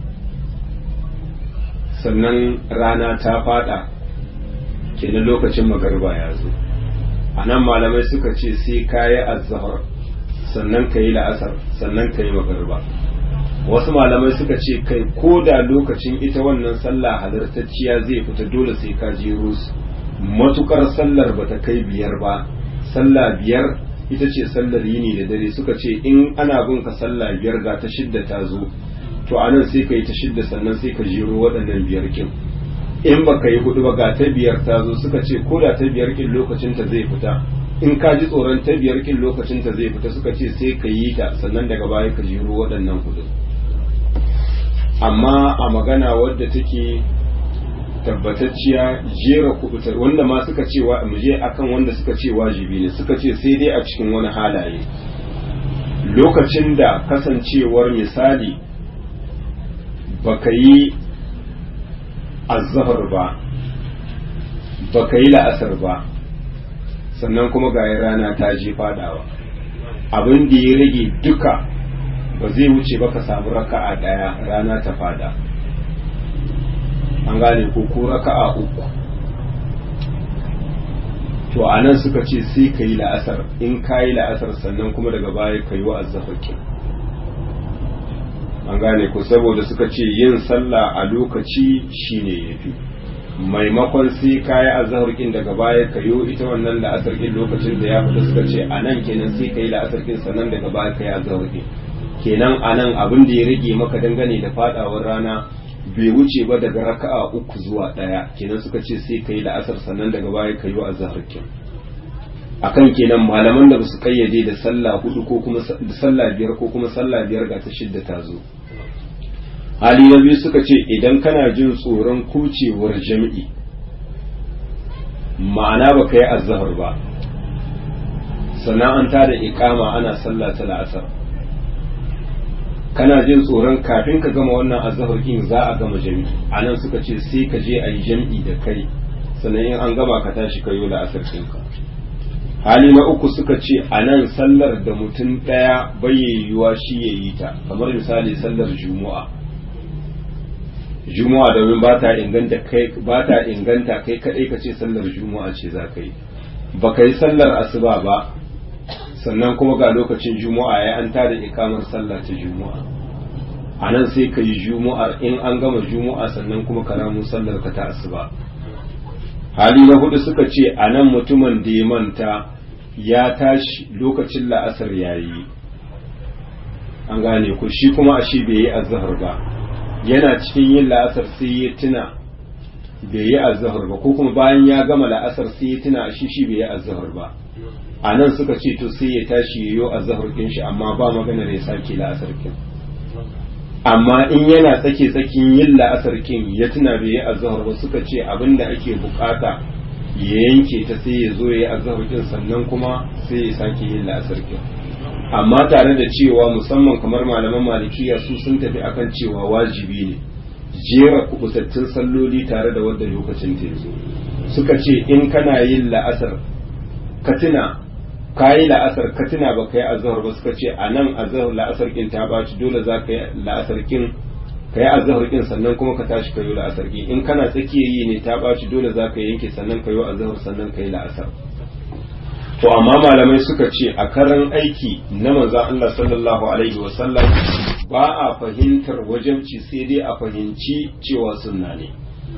Speaker 1: sannan rana ta fada kenan lokacin magarba ya zo a nan malamai suka ce sai ka yi azahar sannan ka yi la'asar sannan ka yi magarba wasu malamai suka ce kai ko da lokacin ita wannan sallah halartacciya zai fita dole sai ka jero su matukar sallar bata kai biyar ba sallah biyar ita ce sallar yini da dare suka ce in ana bin ka sallah biyar ga ta shidda ta zo to anan sai ka yi ta shidda sannan sai ka jero waɗannan biyar kin in baka yi hudu ba ga ta biyar ta zo suka ce ko da ta biyar kin lokacin ta zai fita in ka ji tsoron ta biyar kin lokacin ta zai fita suka ce sai ka yi ta sannan daga baya ka jiro waɗannan hudu amma a magana wadda take tabbatacciya jera kubutar wanda ma suka ce wa mu je akan wanda suka ce wajibi ne suka ce sai dai a cikin wani halaye lokacin da kasancewar misali baka yi azahar ba ba ka yi la'asar ba sannan kuma ga rana ta je fadawa abin da ya rage duka ba zai wuce ba ka samu raka'a daya rana ta fada an gane ko ko raka'a uku to a nan suka ce sai ka yi la'asar in ka yi la'asar sannan kuma daga baya ka yi wa azzafakin an gane ko saboda suka ce yin sallah a lokaci shine yafi maimakon sai kayi azhar kin daga baya ka yo ita wannan la'asar kin lokacin da ya fita suka ce anan kenan sai kai la'asar kin sannan daga baya kai azhar kin kenan anan abin da ya rage maka dangane da fadawar rana bai wuce ba daga raka'a uku zuwa daya kenan suka ce sai kai la'asar sannan daga baya kai yo azhar kin akan kenan malaman da basu kayyade da sallah hudu ko kuma da sallah biyar ko kuma sallah biyar ga ta shidda ta zo hali na biyu suka ce idan kana jin tsoron kucewar jami'i ma'ana ba ka yi azahar ba sana'anta da ikama ana sallah ta la'asar kana jin tsoron kafin ka gama wannan azahar kin za a gama jami'i a nan suka ce sai ka je a yi jami'i da kai sannan in an gama ka tashi ka yi la'asar ɗinka hali na uku suka ce a nan sallar da mutum ɗaya yiwuwa shi ya yi ta kamar misali sallar juma'a juma'a domin ba ta inganta kai ba ta inganta kai kadai ka ce sallar juma'a ce za ka yi ba ka yi sallar asuba ba sannan kuma ga lokacin juma'a ya an tada ikamar sallah ta juma'a a nan sai ka yi juma'ar in an gama juma'a sannan kuma ka ramu sallar ka ta asuba hali na hudu suka ce a nan mutumin da ya manta ya tashi lokacin la'asar ya yi an gane ku shi kuma a shi bai yi azahar ba yana cikin yin la'asar sai ya tuna bai yi azahar ba ko kuma bayan ya gama la'asar sai ya tuna a shi shi bai yi azahar ba a nan suka ce to sai ya tashi ya yi azahar kin shi amma ba maganar ya sake la'asar kin amma in yana tsake tsakin yin la'asar kin ya tuna bai yi azahar ba suka ce abin da ake bukata ya yanke ta sai ya zo ya yi azahar kin sannan kuma sai ya sake yin la'asar kin amma tare da cewa musamman kamar malaman malikiya su sun tafi akan cewa wajibi ne jera kubutattun salloli tare da wadda lokacin ta zo suka ce in kana yin la'asar ka tuna ka yi la'asar ka tuna ba ka yi azahar ba suka ce a nan azahar la'asar kin ta baci dole za ka yi la'asar kin ka yi azahar kin sannan kuma ka tashi ka yi la'asar kin in kana tsakiya yi ne ta baci dole za ka yanke sannan ka yi azahar sannan ka yi la'asar to amma malamai suka ce a karan aiki na manzon Allah sallallahu alaihi wasallam ba a fahimtar wajabci sai dai a fahimci cewa sunna ne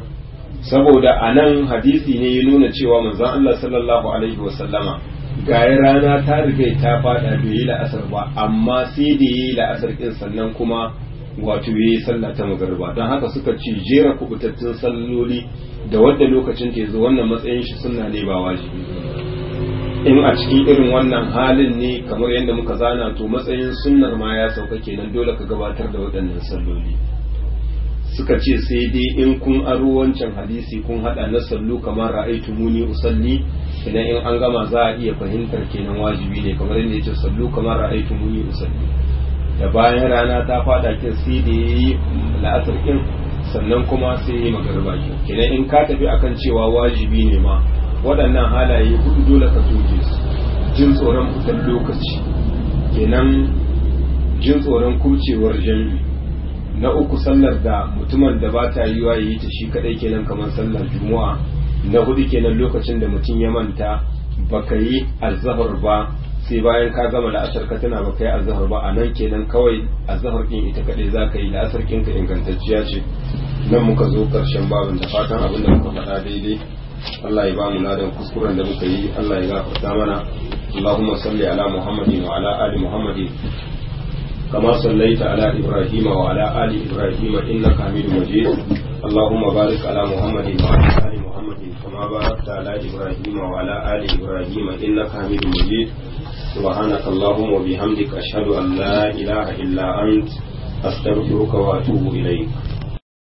Speaker 1: saboda a nan hadisi ne ya nuna cewa manzon Allah sallallahu alaihi wasallama ga rana ta riga ta fada bai yi la'asar ba amma sai da yi la'asar kin sannan kuma wato yayi sallah ta magariba don haka suka ce jera kubutattun salloli da wadda lokacin ta zo wannan matsayin shi sunna ne ba wajibi in a cikin irin wannan halin ne kamar yadda muka zana to matsayin sunnar ma ya sauka kenan dole ka gabatar da waɗannan salloli suka ce sai dai in kun aro wancan hadisi kun hada na sallu kamar ra'aitu muni usalli kenan in an gama za a iya fahimtar kenan wajibi ne kamar yadda yace sallu kamar ra'aitu muni usalli da bayan rana ta fada kin sai da yayi la'asar kin sannan kuma sai yayi magariba kin kenan in ka tafi akan cewa wajibi ne ma waɗannan halaye hudu dole ka soke su jin tsoron fitar lokaci kenan jin tsoron kucewar jami'i na uku sallar da mutumin da ba ta yiwa yi ta shi kadai kenan kamar sallar juma'a na hudu kenan lokacin da mutum ya manta baka yi azhar ba sai bayan ka gama la'asar ka tana baka yi azhar ba a nan kenan kawai azhar din ita kadai za ka yi la'asar kinka ingantacciya ce nan muka zo karshen babin da fatan abin da muka faɗa daidai Allah ya ba mu ladan kuskuren da muka yi Allah ya gafarta mana Allahumma salli ala Muhammadin wa ala ali Muhammadin كما صليت على إبراهيم وعلى آل إبراهيم إنك حميد مجيد اللهم بارك على محمد وعلى آل محمد كما باركت على إبراهيم وعلى آل إبراهيم إنك حميد مجيد سبحانك اللهم وبحمدك أشهد أن لا إله إلا أنت أستغفرك وأتوب إليك